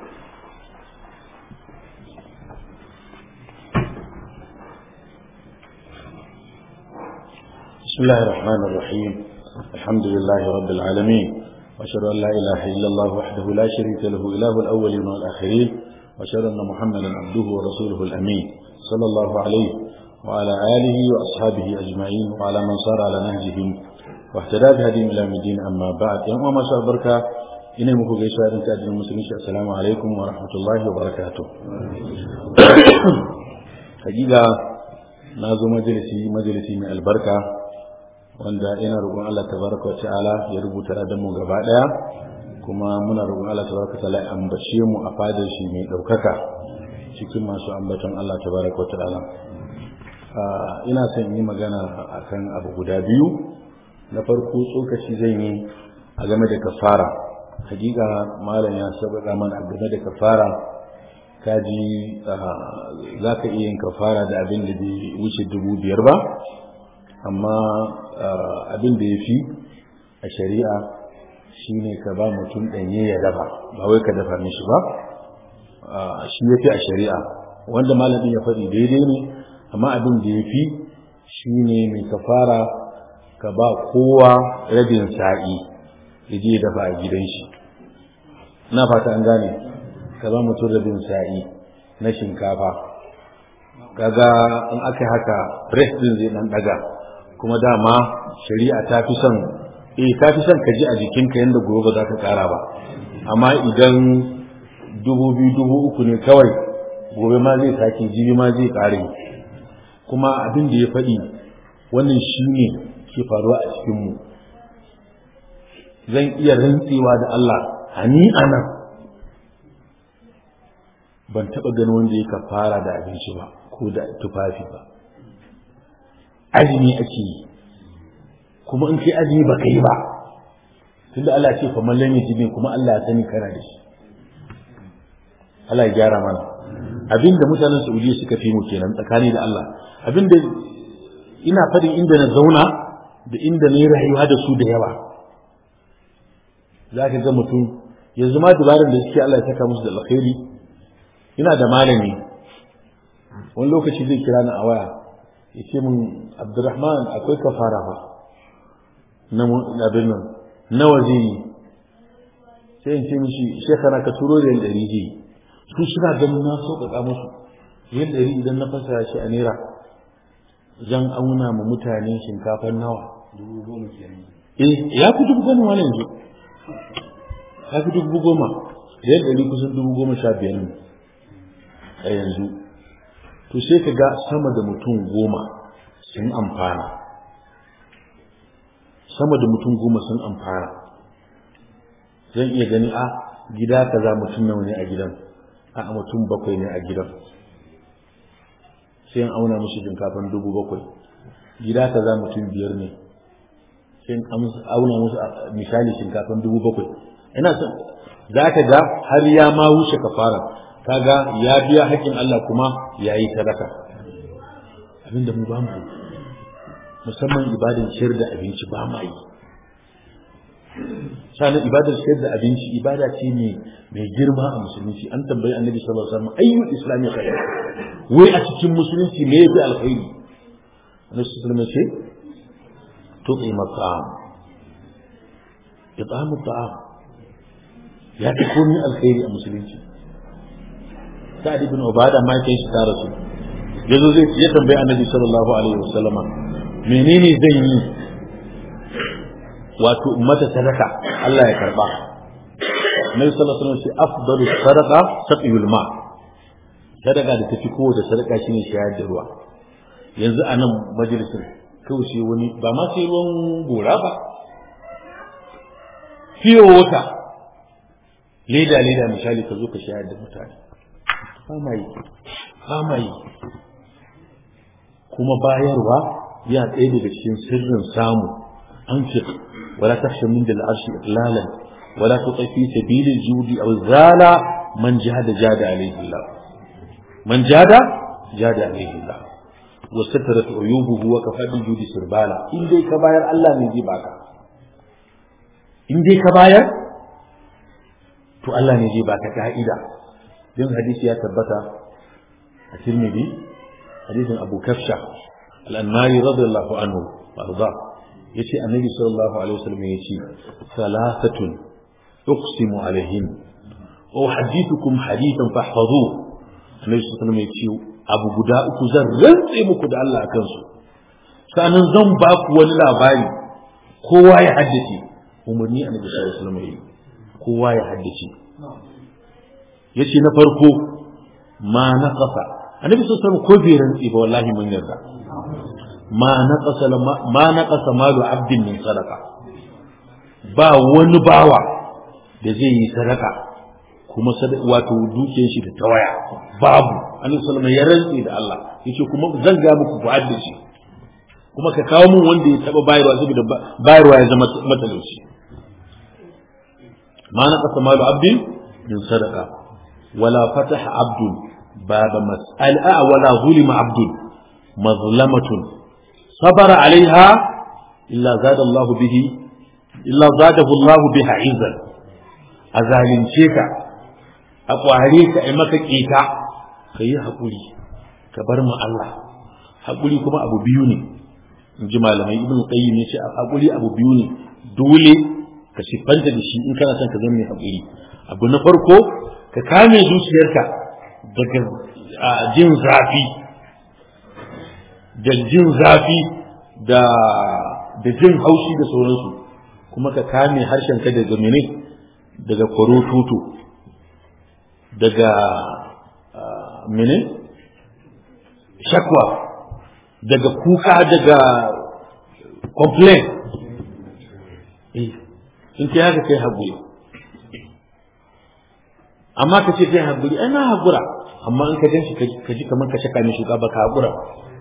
بسم الله الرحمن الرحيم الحمد لله رب العالمين وأشهد أن لا إله إلا الله وحده لا شريك له إله الأولين والآخرين وأشهد أن محمدا عبده ورسوله الأمين صلى الله عليه وعلى آله وأصحابه أجمعين وعلى من صار على نهجهم واهتدى بهديهم إلى الدين أما بعد يوم ما شاء بركة ina muku gaisuwa din ta addinin musulunci assalamu alaikum wa rahmatullahi wa barakatuh hakika na zo majalisi majalisi mai albarka wanda ina roƙon Allah tabaraka wa ta'ala ya rubuta da mu gaba daya kuma muna roƙon Allah tabaraka wa ta'ala ya ambace mu a fadar shi mai daukaka cikin masu ambaton Allah tabaraka wa ta'ala ina son yi magana akan abu guda biyu na farko tsokaci zan yi a game da kafara hakika malam ya sabaka mana game da kafara kaji za ka iya yin kafara da abin da bai wuce dubu biyar ba amma abin da ya fi a shari'a shine ka ba mutum ɗanye ya dafa ba wai ka dafa mishi ba shi ya fi a shari'a wanda malamin ya faɗi daidai ne amma abin da ya fi shi ne mai kafara ka ba kowa rabin sa'i ya je dafa a gidan shi na fata an gane ka ba mutum rabin sa'i na shinkafa kaga in aka haka breast din zai dan daga kuma dama shari'a ta fi son eh ta fi son ka ji a jikinka yadda gobe ba za ka kara ba amma idan dubu biyu dubu uku ne kawai gobe ma zai sake jibi ma zai kare kuma abin da ya faɗi wannan shi ne ke faruwa a cikinmu zan iya rantsewa da Allah hani anan ban taɓa ganin wanda ya fara da abinci ba ko da tufafi ba azumi ake yi kuma in kai azumi ba kai ba tunda Allah ce fa mallan ya jibe kuma Allah ya sani kana da shi Allah ya gyara mana abinda mutanen Saudiya suka fi mu kenan tsakani da Allah abinda ina fadin inda na zauna da inda na yi rayuwa da su da yawa za ka ga mutum yanzu ma dubaran da suke Allah ya saka musu da alkhairi ina da malami wani lokaci zai kira ni a waya ya ce min Abdurrahman akwai kafara fa na abin nan nawa zai yi sai in ce mishi shekara ka turo da yan ɗari zai yi su suna ganin na sauƙaƙa musu yan ɗari idan na fasara shi a naira zan auna ma mutane shinkafar nawa dubu goma kenan eh ya fi dubu goma wani yanzu ya fi dubu goma da yan ɗari kusan dubu goma sha biyar ne a yanzu to sai ka ga sama da mutum goma sun amfana sama da mutum goma sun amfana zan iya gani a gida kaza mutum nawa ne a gidan a mutum bakwai ne a gidan sai an auna musu shinkafan dubu bakwai gida kaza mutum biyar ne sai an auna musu misali shinkafan dubu bakwai ina son za ka ga har ya ma wuce kafara kaga ya biya haƙƙin Allah kuma ya yi sadaka abinda mu ba mu yi musamman ibadar ciyar da abinci ba ma yi sanin ibadar ciyar da abinci ibada ce mai girma a musulunci an tambayi annabi sallallahu alaihi wasallam ayyul islami khair wai a cikin musulunci me yafi alkhairi annabi sallallahu alaihi wasallam ce tuqima ta'am it'amu ta'am ya fi komai alkhairi a musulunci sa'ad ibn ubada ma kai shi ta rasu yazo zai ya tambayi annabi sallallahu alaihi wasallam menene zan yi wato mata sadaka Allah ya karba Nabi sallallahu alaihi wasallam ce afdalu sadaqa saqiyul ma sadaka da tafi kowace sadaka shine shayar da ruwa yanzu a nan majalisin kawai sai wani ba ma sai ruwan gora ba fiye wata leda leda misali ka zo ka shayar da mutane ba ma yi ba ma yi kuma bayarwa ya ɗaya daga cikin sirrin samu an fi wala takhsha min dal arshi iqlalan wala tuqi fi sabili judi aw zala man jahada jada alayhi Allah man jada jada alayhi Allah wa satarat uyubuhu wa kafa bil judi sirbala in dai ka bayar Allah ne zai baka in dai ka bayar to Allah ne zai baka ka'ida din hadisi ya tabbata a Tirmidhi hadisin Abu Kafsha al-Anmari radiyallahu anhu warda yace annabi sallallahu alaihi wasallam yace salasatun uqsimu alaihim wa hadithukum hadithan fahfazu annabi sallallahu alaihi wasallam yace abu guda uku zan rantse muku da Allah akan su sanan zan ba ku wani labari kowa ya haddace umarni annabi sallallahu alaihi wasallam yayi kowa ya haddace yace na farko ma naqasa annabi sallallahu alaihi wasallam ko bai rantse ba wallahi mun yarda ma naqasa ma naqasa malu abdin min sadaqa ba wani bawa da zai yi sadaka kuma wato dukiyar shi da tawaya babu annabi sallallahu alaihi wasallam ya rantse da Allah yace kuma zan ga muku ku haddace kuma ka kawo mun wanda ya taba bayarwa saboda bayarwa ya zama matalauci ma naqasa malu abdin min sadaqa wala fataha abdun باب مسألة ولا ظلم عبد مظلمة صبر عليها إلا زاد الله به إلا زاده الله بها عزا أزالين شيكا أقواريك إمك كيتا ka yi haƙuri ka bar mu Allah haƙuri kuma abu biyu ne in ji malamai ibn qayyim ya ce haƙuri abu biyu ne dole ka siffanta da shi in kana son ka zama mai haƙuri abu na farko ka kame zuciyarka daga jin zafi da jin zafi da da jin haushi da sauransu kuma ka kame harshenka daga mene daga kwarotutu daga mene shakwa daga kuka daga complain in kai haka kai haƙuri amma ka ce kai haƙuri ai na haƙura amma in ka gan shi ka ji kamar ka shaka mai shuka ba ka haƙura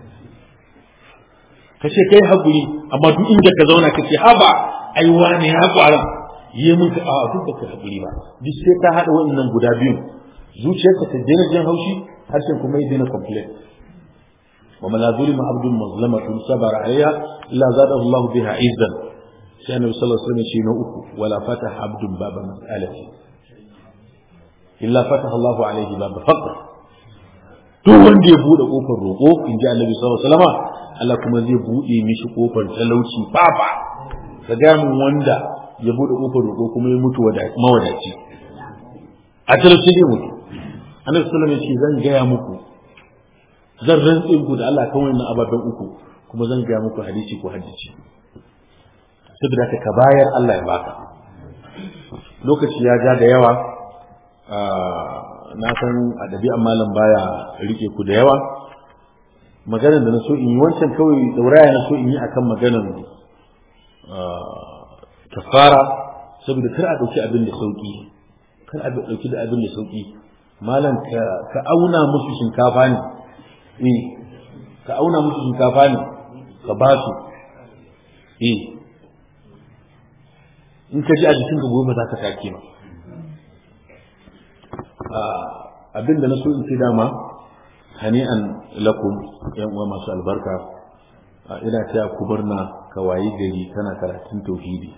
ka ce kai haƙuri amma duk inda ka zauna ka ce haba ai wane ya ƙwara yi mun ka a duk ba ka haƙuri ba duk sai ka haɗa waɗannan guda biyu zuciyarka ta daina jin haushi harshen kuma ya daina complain ومن لا ظلم عبد مظلمة صبر عليها إلا زاده الله بها عزا sai annabi sallallahu alaihi wasallam shi na uku wala fataha abdun baba mas'alati illa fataha Allahu alaihi baba faqr duk wanda ya bude kofar roƙo in ji annabi sallallahu alaihi wasallam Allah kuma zai bude mishi kofar talauci baba ka ga mun wanda ya bude kofar roƙo kuma ya mutu mawadaci a talauci ne mutu annabi sallallahu alaihi wasallam zan gaya muku zan rantse ku da Allah kan wannan ababen uku kuma zan gaya muku hadisi ko hadisi saboda ka ka bayar Allah ya baka lokaci ya ja da yawa na san a ɗabi'an malam baya rike ku da yawa maganar da na so in yi wancan kawai dauraya na so in yi akan maganar kafara saboda kar a ɗauki abin da sauƙi kar a ɗauki da abin da sauƙi malam ka auna musu shinkafa ne eh ka auna musu shinkafa ne ka ba su eh in ka ji a jikinka gobe za ka take ba abin da na so in ce dama hani'an lakum yan uwa masu albarka ina taya ku murna ka wayi gari kana karatun tauhidi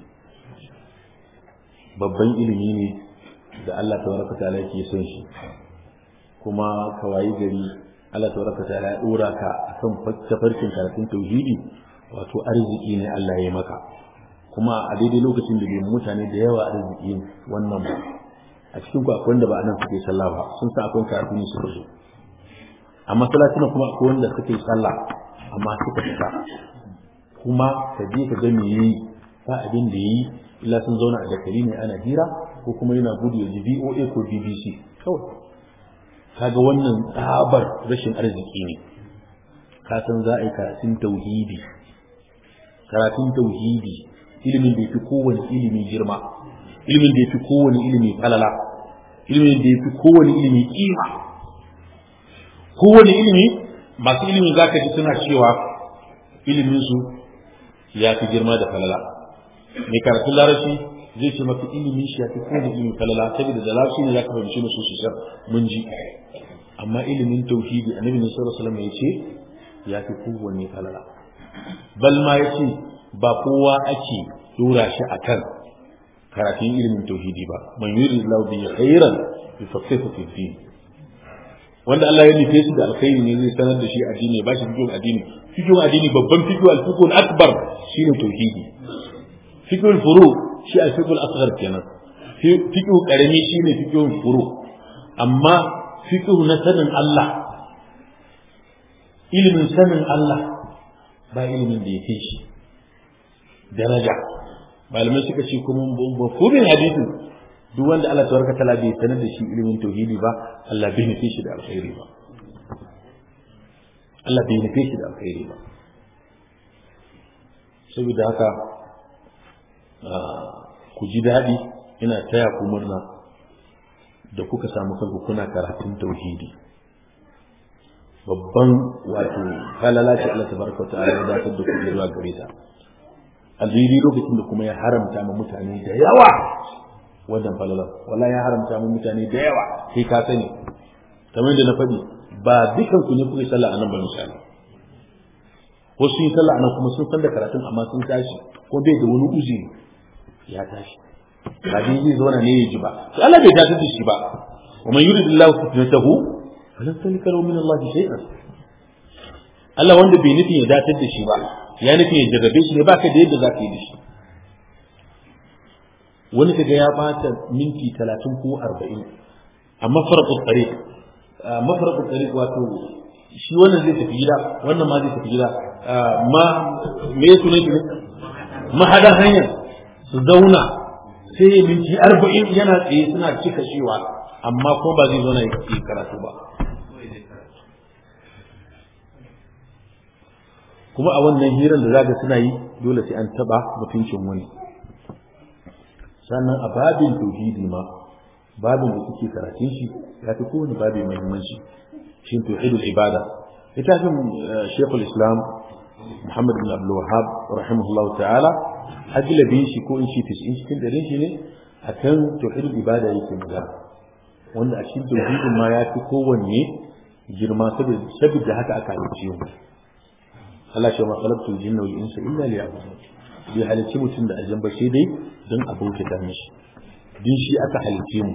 babban ilimi ne da Allah tabaraka ta'ala yake son shi kuma ka wayi gari Allah tabaraka ta'ala ya dora ka akan tafarkin karatun tauhidi wato arziki ne Allah ya yi maka kuma a daidai lokacin da bai mutane da yawa arziki wannan ba a cikin ku akwai wanda ba a nan suke sallah ba sun san akwai karatu ne suka zo amma salatina kuma akwai wanda suke sallah amma suka fita kuma ka je ka ga me yayi ba abin da yayi illa sun zauna a dakari ne ana hira ko kuma yana gudu ya ji VOA ko BBC kawai kaga wannan tsabar rashin arziki ne ka san za a yi karatun tauhidi karatun tauhidi ilimin da ya fi kowane ilimi girma ilimin da ya fi kowane ilimi falala ilimin da ya fi kowane ilimi kima kowane ilimi masu ilimin za ka ji suna cewa iliminsu ya fi girma da falala mai karatun larabci zai ce maka ilimin shi ya fi kowane ilimin falala saboda da larabci ne za ka fahimci musu sosai mun ji amma ilimin tauhidi annabi ne sallallahu alaihi wasallam ya ce ya fi kowane falala bal ma ya ce ba kowa ake dora shi akan karatun ilimin tauhidi ba man yuri lahu bi khairan yufaqihu fi din wanda Allah ya nufe shi da alkhairi ne zai sanar da shi addini ya bashi fikihun addini fikihun addini babban fikihu al-fiqhul akbar shine tauhidi fikihul furu shi al-fiqhul asghar kenan fikihu karami shine fikihun furu amma fikihu na sanin Allah ilimin sanin Allah ba ilimin da ya fi shi daraja malamai suka ce kuma mafhumin hadisin duk wanda Allah tabaraka taala bai sanar da shi ilimin tauhidi ba Allah bai nufe shi da alkhairi ba Allah bai nufe shi da alkhairi ba saboda haka ku ji daɗi ina taya ku murna da kuka samu kanku kuna karatun tauhidi babban wato halala ce Allah tabaraka ta'ala ya dakatar da ku zuwa gare ta alheri lokacin da kuma ya haramta ma mutane da yawa wannan falalar wala ya haramta mu mutane da yawa sai ka sani kamar da na faɗi ba dukan ku ne kuke sallah anan ba misali wasu sun yi sallah anan kuma sun san da karatun amma sun tashi ko bai da wani uzuri ya tashi ba dai zai zauna ne ya ji ba to Allah bai tashi da shi ba wa man yuridillahu fitnatahu falan talika lahu min Allah shay'an Allah wanda bai nufin ya datar da shi ba ya nufin ya jarrabe shi ne baka da yadda za ka yi da shi wani kaga ya bata minti talatin ko arba'in a mafarƙin tsare mafarƙin tsare wato shi wannan zai tafi gida wannan ma zai tafi gida ma me ya sunan shi mahadan hanyar su zauna sai ya minti arba'in yana tsaye suna cika cewa amma ko ba zai zauna ya karatu ba kuma a wannan hirar da zaga suna yi dole sai an taba mutuncin wani sannan a babin tauhidi ma babin da suke karatun shi ya fi kowane babin muhimmanci shi tauhidul ibada littafin shekul islam muhammad bin abdul wahab rahimahullah ta'ala ajlabin shi ko in shi tis'in cikin darin shi ne akan tauhidul ibada yake magana wanda a cikin tauhidin ma ya fi kowanne girma saboda haka aka halicce mu Allah shi ma khalaqtul jinna wal insa illa liya'budun bai halicci mutum da aljan ba sai dai don a bauta mishi din shi aka halicce mu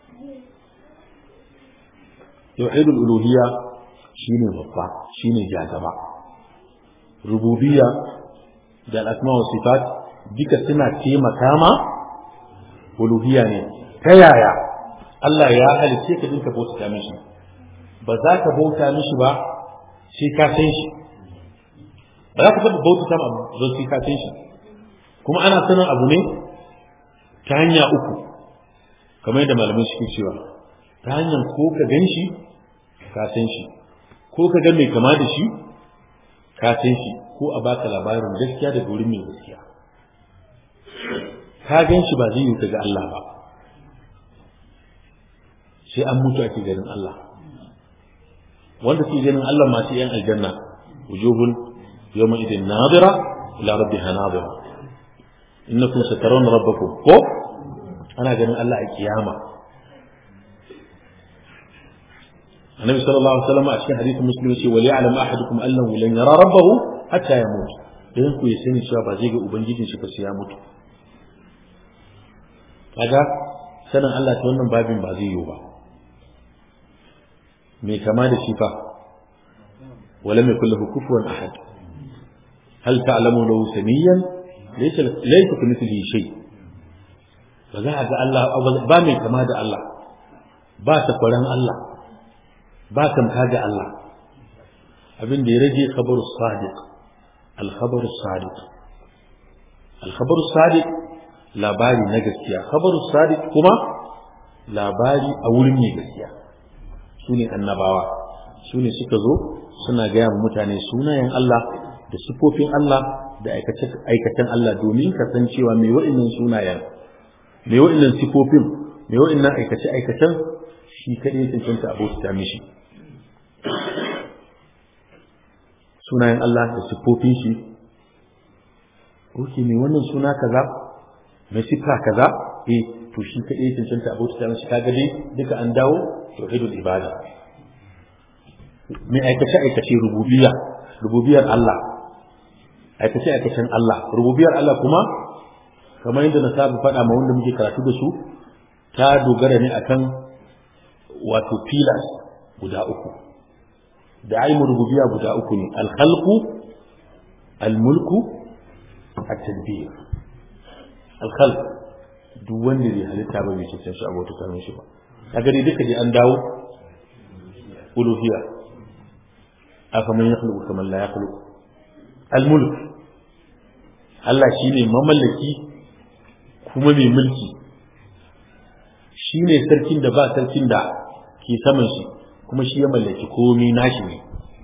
tauhidul uluhiyya shine babba shine jagaba rububiyya da asma wa sifat duka suna taimaka ma uluhiyya ne ta yaya Allah ya halicce ka dinka bauta mishi ba za ka bauta mishi ba sai ka san shi ba za ka taɓa bauta ma abu don sai ka san shi kuma ana sanin abu ne ta hanya uku kamar yadda malamai suke cewa ta hanyar ko ka gan shi ka san shi ko ka ga mai kama da shi ka san shi ko a baka labarin gaskiya daga wurin mai gaskiya ka gan shi ba zai yi ka ga Allah ba sai an mutu ake ganin Allah wanda ke ganin Allah masu yan aljanna wujuhun yawma idin nadira ila rabbiha nadira innakum satarawna rabbakum ko ana ganin Allah a kiyama annabi sallallahu alaihi wasallam a cikin hadisin muslim yace wali ya'lam ahadukum annahu lan yara rabbahu hatta yamut idan ku ya sani cewa ba zai ga ubangijin shi ba sai ya mutu kaga sanin Allah ta wannan babin ba zai yiwu ba me kama da shi fa wala mai kullahu kufuwan ahad hal ta'lamu lahu samiyan laysa laysa kamithlihi shay ba za a ga Allah ba mai kama da Allah ba takwaran Allah ba tamka ga Allah abin da ya rage khabaru sadiq al khabaru sadiq al khabaru sadiq labari na gaskiya khabaru sadiq kuma labari a wurin mai gaskiya su ne annabawa su ne suka zo suna gaya wa mutane sunayen Allah da sifofin Allah da aikacen Allah domin kasancewa mai wa'innan sunayen mai wa'innan sifofin mai wa'innan aikace-aikacen shi kaɗai cancanta abota mishi sunayen Allah da siffofin shi oke mai wannan suna kaza mai siffa kaza eh to shi kaɗai cancanta abota mishi kaga dai duka an dawo tauhidul ibada mai aikace aikace rububiyya rububiyar Allah aikace aikacen Allah rububiyar Allah kuma kamar yadda na saba faɗa ma wanda muke karatu da su ta dogara ne akan wato pillars guda uku da aimu rububiyya guda uku ne alkhalqu almulku at-tadbir alkhalq duk wanda bai halitta ba bai cancanci abota ta mishi ba kaga dai duka dai an dawo uluhiyya aka man yakhluqu kama la yakhluqu almulk Allah shine mamallaki kuma mai mulki shi ne sarkin da ba sarkin da ke saman shi kuma shi ya mallaki komi nashi ne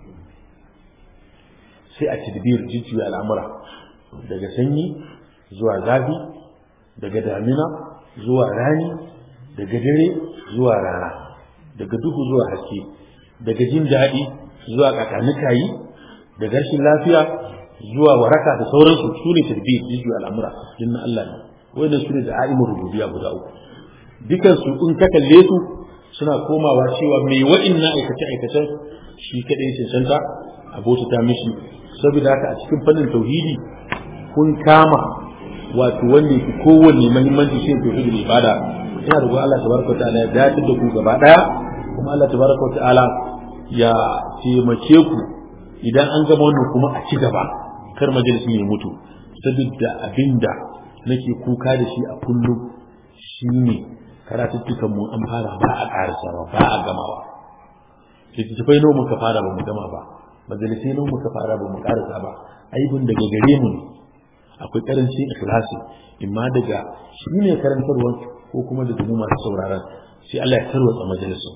sai a tadbir jujjuya al'amura daga sanyi zuwa zafi daga damina zuwa rani daga dare zuwa rana daga duhu zuwa haske daga jin daɗi zuwa kakanikayi daga rashin lafiya zuwa waraka da sauransu su ne tadbir jujjuya al'amura jinna Allah ne wannan su ne da a'imur rububiyya guda uku dukan su in ka kalle su suna komawa cewa mai wa'inna aikace aikacen shi kadai cancanta abota ta mishi saboda haka a cikin fannin tauhidi kun kama wato wanda yake kowanne muhimmanci shi tauhidul ibada ina da Allah tabaraka ta'ala ya dace da ku gaba daya kuma Allah tabaraka wa ta'ala ya taimake ku idan an gama wannan kuma a ci gaba kar majalisin ya mutu saboda abinda nake kuka da shi a kullum shine karatuttukan mu an fara ba a karasawa ba a gamawa littattafai nawa muka fara ba mu gama ba majalisai nawa muka fara ba mu karasa ba aibin daga gare mu ne akwai karancin ikhlasi imma daga shi ne karantarwa ko kuma daga mu masu sauraron sai Allah ya tarwatsa majalisun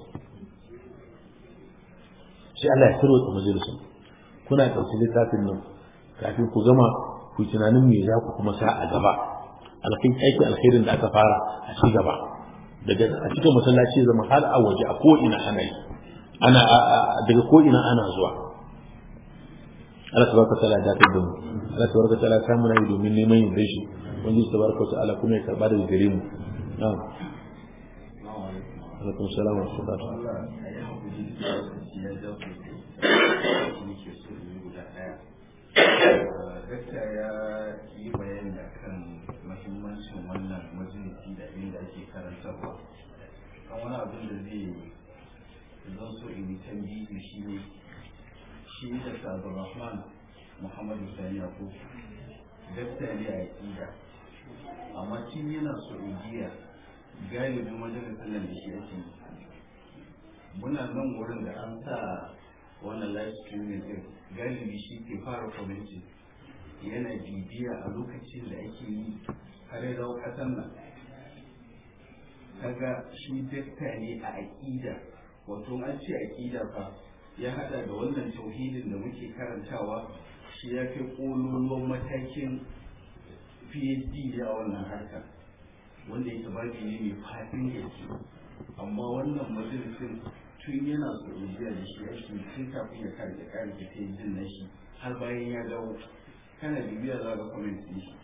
sai Allah ya tarwatsa majalisun kuna ɗauki littafin nan kafin ku gama ku yi tunanin me za ku kuma sa a gaba alkai aiki alkhairin da aka fara a ci gaba daga a cikin masallaci zama har a waje a ko ina ana yi ana daga ko ina ana zuwa Allah tabaraka ta'ala da ta mu Allah tabaraka ta'ala ta muna yi domin neman yin dashi wanda shi tabaraka ta'ala kuma ya karba daga gare mu na'am alaikum salam wa rahmatullah Dakta ya yi bayani akan mahimmancin wannan majalisi da inda ake karantarwa. Kan wani abin da zai zan so in yi tambihi shi ne shi da Sabu Rahman Muhammadu Sani Yakub dakta ne a ƙida amma tun yana Saudiya galibin majalisar nan da shi ake muna nan wurin da an sa wannan live streaming din galibi shi ke fara kwamiti yana bibiya a lokacin da ake yi har ya dawo ƙasar nan kaga shi dakta ne a aƙida wato an ce aƙida fa ya hada da wannan tauhidin da muke karantawa shi ya kai ƙololuwan matakin phd a wannan harkar wanda yake babi ne mai fadin gaske amma wannan majalisin tun yana saudiya da shi ake tun kafin ya kare ya kare ta yi jin na shi har bayan ya dawo kana bibiya za ga comment din shi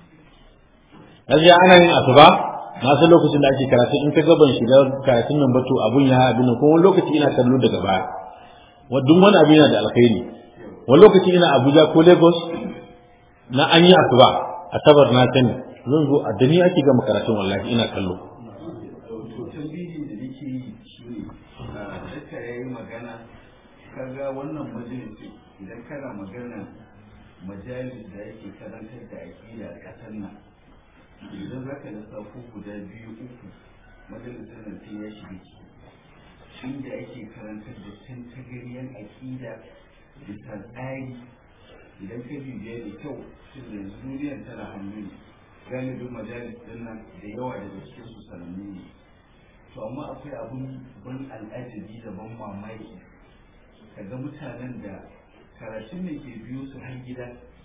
gaskiya ana yin asuba na san lokacin da ake karatu in ka gaban shiga karatun nan ba to abun ya abin nan kuma wani lokaci ina kallo daga baya duk wani abu yana da alkhairi wani lokaci ina Abuja ko Lagos na an yi asuba asabar na sani zan zo a dani ake gama karatun wallahi ina kallo to tambihin da nake yi shine dakta ya yi magana kaga wannan majalisi idan kana magana majalis da yake karantar da aƙida a ƙasar nan idan za ka lissafo guda biyu uku majalisar nan sai ya shiga ciki inda ake karantar da tantagariyar aƙida bisa tsari idan ka bibiya da kyau tun da yanzu duniyar tana hannu ne galibin majalis din nan da yawa daga cikin su sanannu ne to amma akwai abun ban al'ajabi da ban mamaki kaga mutanen da karatun ne ke biyo su har gida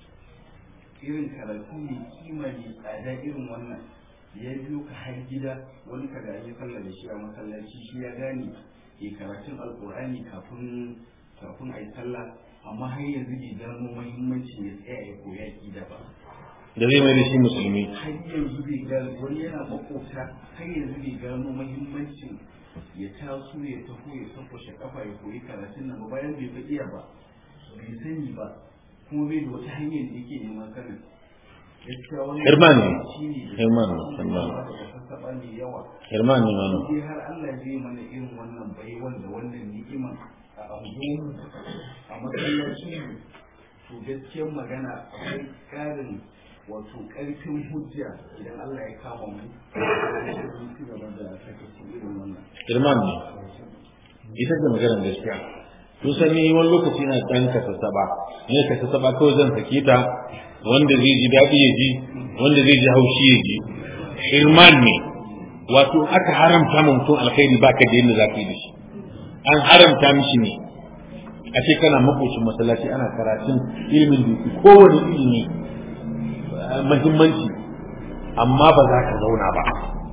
irin karatu mai kima mai tsada irin wannan ya biyo ka har gida wani ka gani sallah da shi a masallaci shi ya gane ke karatun alkur'ani kafin kafin a yi sallah amma har yanzu bai gano muhimmancin ya tsaya ya koya kida ba da zai mai da shi musulmi har yanzu bai gano wani yana makota har yanzu bai gano muhimmancin ya taso ya taho ya sankwashe kafa ya koyi karatun nan ba bayan bai fa iya ba bai sani ba kuma bai da wata hanyar da yake neman sanin gaskiya wannan Irman ne. shi ne da Irman ne, kuma Irman. da sassaɓa mai yawa Irman ne wannan sai har Allah zai mana irin wannan baiwan da wannan ni'iman a anguwanmu a masallacin mu to gaskiyar magana akwai ƙarin wato ƙarfin hujja idan Allah ya kama mu mun ci gaba da sakaci irin wannan Irman ne ita ce maganar gaskiya to sani wani lokaci na dan ka sasaba ne ka sasaba kawai zan sake ta wanda zai ji daɗi ya ji wanda zai ji haushi ya ji Irman ne wato aka haramta ma mutum alkhairi baka da yadda za ka yi da shi an haramta mishi ne a ce kana makocin masallaci ana karatun ilimin da yake kowane ilimi eh, muhimmanci amma ba za ka zauna ba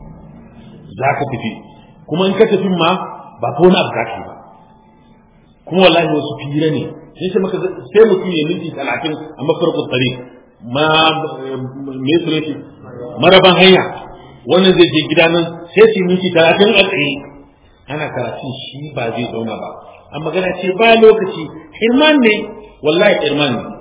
za ka tafi kuma in ka tafi ma ba ko wani abu za ka yi ba kuma wallahi wasu fira ne sai sai maka sai mutum ya minti talatin a mafarkon tsare ma me su ne maraban hanya wannan zai je gida nan sai su yi minti talatin a tsaye ana karatun shi ba zai zauna ba a magana ce ba lokaci irman ne wallahi irman ne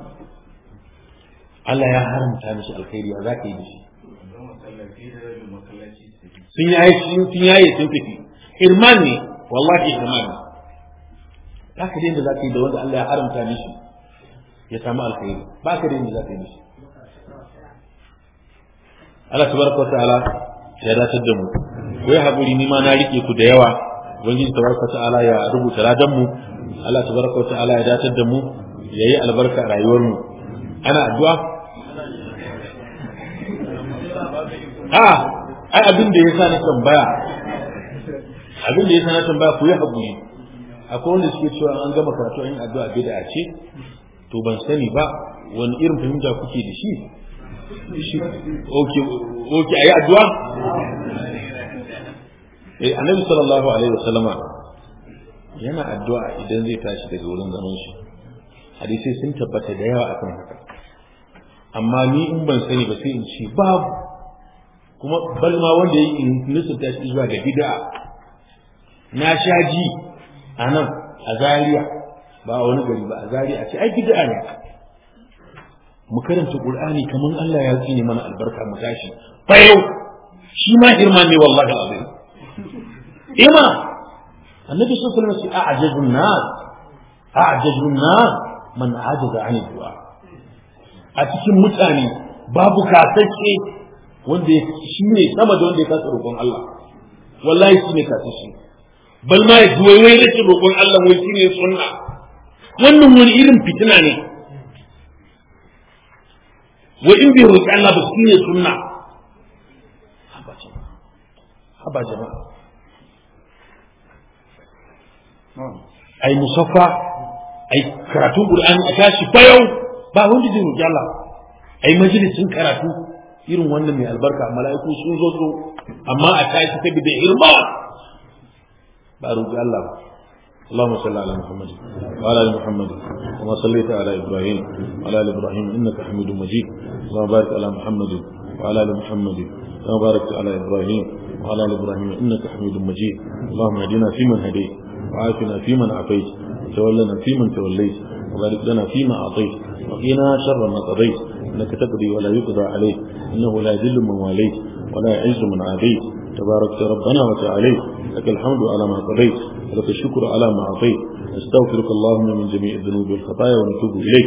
Allah ya haramta mishi alkhairi a za ka yi da shi don masallaci da rabin masallaci su tafi sun yaye sun yaye sun tafi irman ne wallahi ihmal ba ka da yadda za ka yi da wanda Allah ya haramta mishi ya samu alkhairi ba ka da yadda za ka yi mishi Allah tabaraka wa ta'ala ya datar da mu ko ya haƙuri ni ma na rike ku da yawa ubangiji tabaraka wa ta'ala ya rubuta ladan mu Allah tabaraka wa ta'ala ya datar da mu yayi albarka a rayuwar mu ana addu'a a ai abin da yasa na tambaya abin da yasa na tambaya ku yi haƙuri akwai wanda suke cewa an gama karatu an yi addu'a bid'a ce to ban sani ba wani irin fahimta kuke da shi oke oke ayi addu'a eh annabi sallallahu alaihi wasallama yana addu'a idan zai tashi daga wurin zaman shi hadisi sun tabbata da yawa akan haka amma ni in ban sani ba sai in ce babu kuma bal ma wanda ya yi nusufta shi zuwa ga bid'a na sha ji a nan a Zaria ba a wani gari ba a Zaria a ce ai bid'a ne mu karanta Qur'ani kaman Allah ya tsine mana albarka mu tashi bayo shi ma hirma ne wallahi azim ima annabi sallallahu alaihi wasallam ya a'jazun nas a'jazun nas man ajaza an du'a a cikin mutane babu kasance wanda shi ne sama da wanda ya kasa roƙon Allah wallahi shi ne kasance bal ma ya wai wai rashin roƙon Allah wai shi ne sunna wannan wani irin fitina ne wa in bai roƙi Allah ba shi ne sunna haba jama'a haba jama'a ai musaffa ai karatun qur'ani a tashi bayau ba wanda zai roƙi Allah ai majalisin karatu irin wannan mai albarka mala'iku sun zo su amma a tashi ta bi da irma ba roƙi Allah ba اللهم صل على محمد وعلى ال محمد كما صليت على ابراهيم وعلى ال ابراهيم انك حميد مجيد اللهم بارك على محمد وعلى ال محمد كما باركت على ابراهيم وعلى ال ابراهيم انك حميد مجيد اللهم اهدنا فيمن هديت وعافنا فيمن عافيت وتولنا فيمن توليت وبارك لنا فيما اعطيت وقنا شر ما قضيت انك تقضي ولا يقضى عليك انه لا يذل من واليت ولا يعز من عاديت تباركت ربنا وتعاليت لك الحمد على ما قضيت ولك الشكر على ما أعطيت نستغفرك اللهم من جميع الذنوب والخطايا ونتوب إليك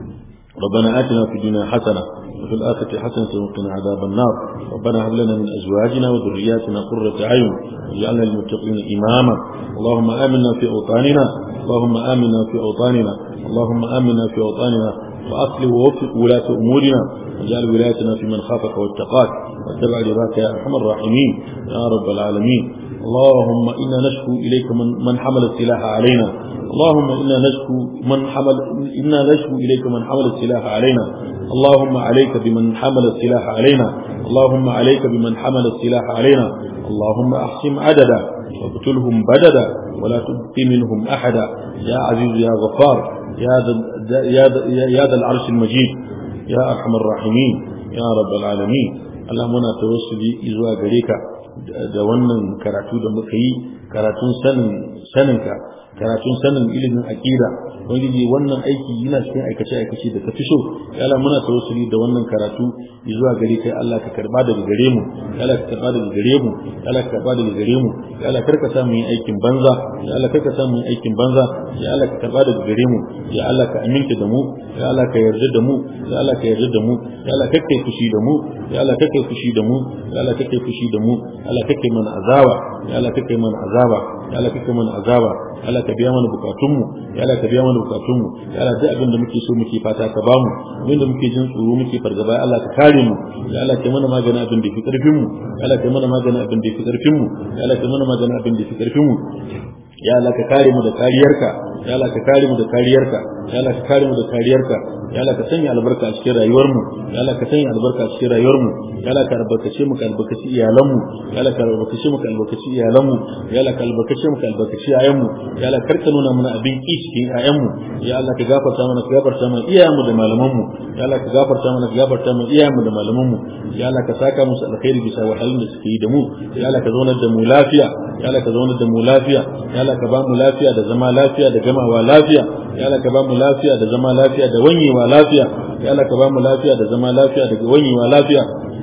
ربنا آتنا في الدنيا حسنة وفي الآخرة حسنة وقنا عذاب النار ربنا هب لنا من أزواجنا وذرياتنا قرة أعين واجعلنا للمتقين إماما اللهم آمنا في أوطاننا اللهم آمنا في أوطاننا اللهم آمنا في أوطاننا وأصلح ووفق ولاة أمورنا واجعل ولايتنا في من خافك واتقاك واتبع رضاك يا أرحم الراحمين يا رب العالمين اللهم إنا نشكو إليك من, من حمل السلاح علينا اللهم إنا نشكو من حمل إنا نشكو إليك من حمل السلاح علينا اللهم عليك بمن حمل السلاح علينا اللهم عليك بمن حمل السلاح علينا اللهم أحسم عددا واقتلهم بددا ولا تبق منهم أحدا يا عزيز يا غفار يا ذا, يا ذا, يا ذا العرش المجيد يا أرحم الراحمين يا رب العالمين اللهم أنا توسلي إزوا غريكا da wannan karatu da muka yi karatun sanin saninka karatun sanin ilimin aqida ubangiji wannan aiki yana cikin aikace aikace da ka fi so ya Allah muna tawassuli da wannan karatu zuwa gare kai Allah ka karba daga gare mu ya Allah ka karba daga gare mu ya Allah ka karba daga gare mu ya Allah karka sa mu yin aikin banza ya Allah karka sa mu yin aikin banza ya Allah ka karba daga gare mu ya Allah ka aminta da mu ya Allah ka yarda da mu ya Allah ka yarda da mu ya Allah kake fushi da mu ya Allah kake fushi da mu ya Allah kake fushi da mu ya Allah kake mana azaba ya Allah kake mana azaba ya Allah kake mana azaba ya Allah ka biya mana bukatunmu ya Allah ka biya mana bukatunmu ya Allah duk abin da muke so muke fata ka bamu abin da muke jin tsoro muke fargaba ya Allah ka kare mu ya Allah ka mana magana abin da fi karfin mu ya Allah ka mana magana abin da fi karfin mu ya Allah ka mana magana abin da fi karfin mu ya Allah ka kare mu da kariyarka ya Allah ka kare mu da kariyarka ya Allah ka kare mu da kariyarka ya Allah ka sanya albarka a cikin rayuwar mu ya Allah ka sanya albarka a cikin rayuwar mu ya Allah ka albarkace mu ka albarkaci iyalan mu ya Allah ka albarkace mu ka albarkaci iyalan mu ya Allah ka albarkace mu ka albarkaci ayan mu ya Allah karka nuna mana abin ki cikin ayan mu ya Allah ka gafarta mana ka gafarta mana iyayen mu da malaman mu ya Allah ka gafarta mana ka gafarta mana iyayen mu da malaman mu ya Allah ka saka musu alkhairi bisa wahalun da suke yi da mu ya Allah ka zaunar da mu lafiya ya Allah ka zaunar da mu lafiya ya Allah ka ba mu lafiya da zama lafiya da gamawa lafiya ya Allah ka ba mu lafiya da zama lafiya da wanyewa lafiya ya Allah ka ba mu lafiya da zama lafiya da wanyewa lafiya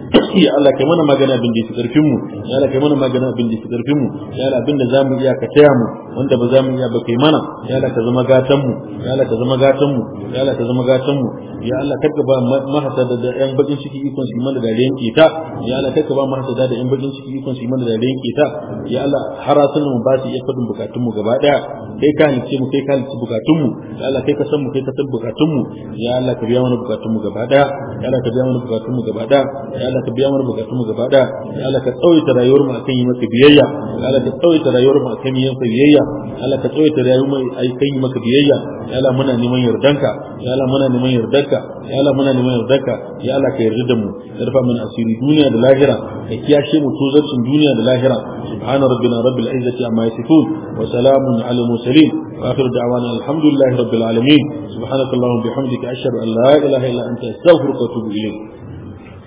ya Allah kai mana magana abin da yake karfin mu ya Allah kai mana magana abin da yake karfin mu ya Allah abin da zamu iya ka taya mu wanda ba zamu iya ba kai mana ya Allah ka zama gatan mu ya Allah ka zama gatan mu ya Allah ka zama gatan mu ya Allah karka ba mahasada da yan bakin ciki ikon su mana da riyan kita ya Allah karka ba mahasada da yan bakin ciki ikon su mana da riyan kita ya Allah harasun mu ba su iya fadin bukatun mu gaba daya kai ka halice mu kai ka halice bukatun mu ya Allah kai ka san mu kai ka san bukatun mu ya Allah ka biya mana bukatun mu gaba daya ya Allah ka biya mana bukatun mu gaba daya ya Allah ka biya mana bukatun mu gaba daya ya Allah ka tsawaita rayuwar mu akan yi maka biyayya ya Allah ka tsawaita rayuwar mu akan yi maka biyayya ya Allah ka tsawaita rayuwar mu akan yi maka biyayya ya Allah muna neman yardanka ya Allah muna neman yardanka ya Allah muna neman yardanka ya Allah ka yarda da mu yarfa mana asiri duniya da lahira ka kiyashe mu tozarcin duniya da lahira subhana rabbina rabbil izzati amma yasifun wa salamun ala mursalin wa akhiru da'wana alhamdulillahi rabbil alamin subhanaka allahumma bihamdika ashhadu an la ilaha illa anta astaghfiruka wa atubu ilayk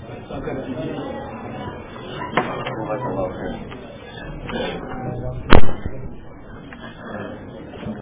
Thank you.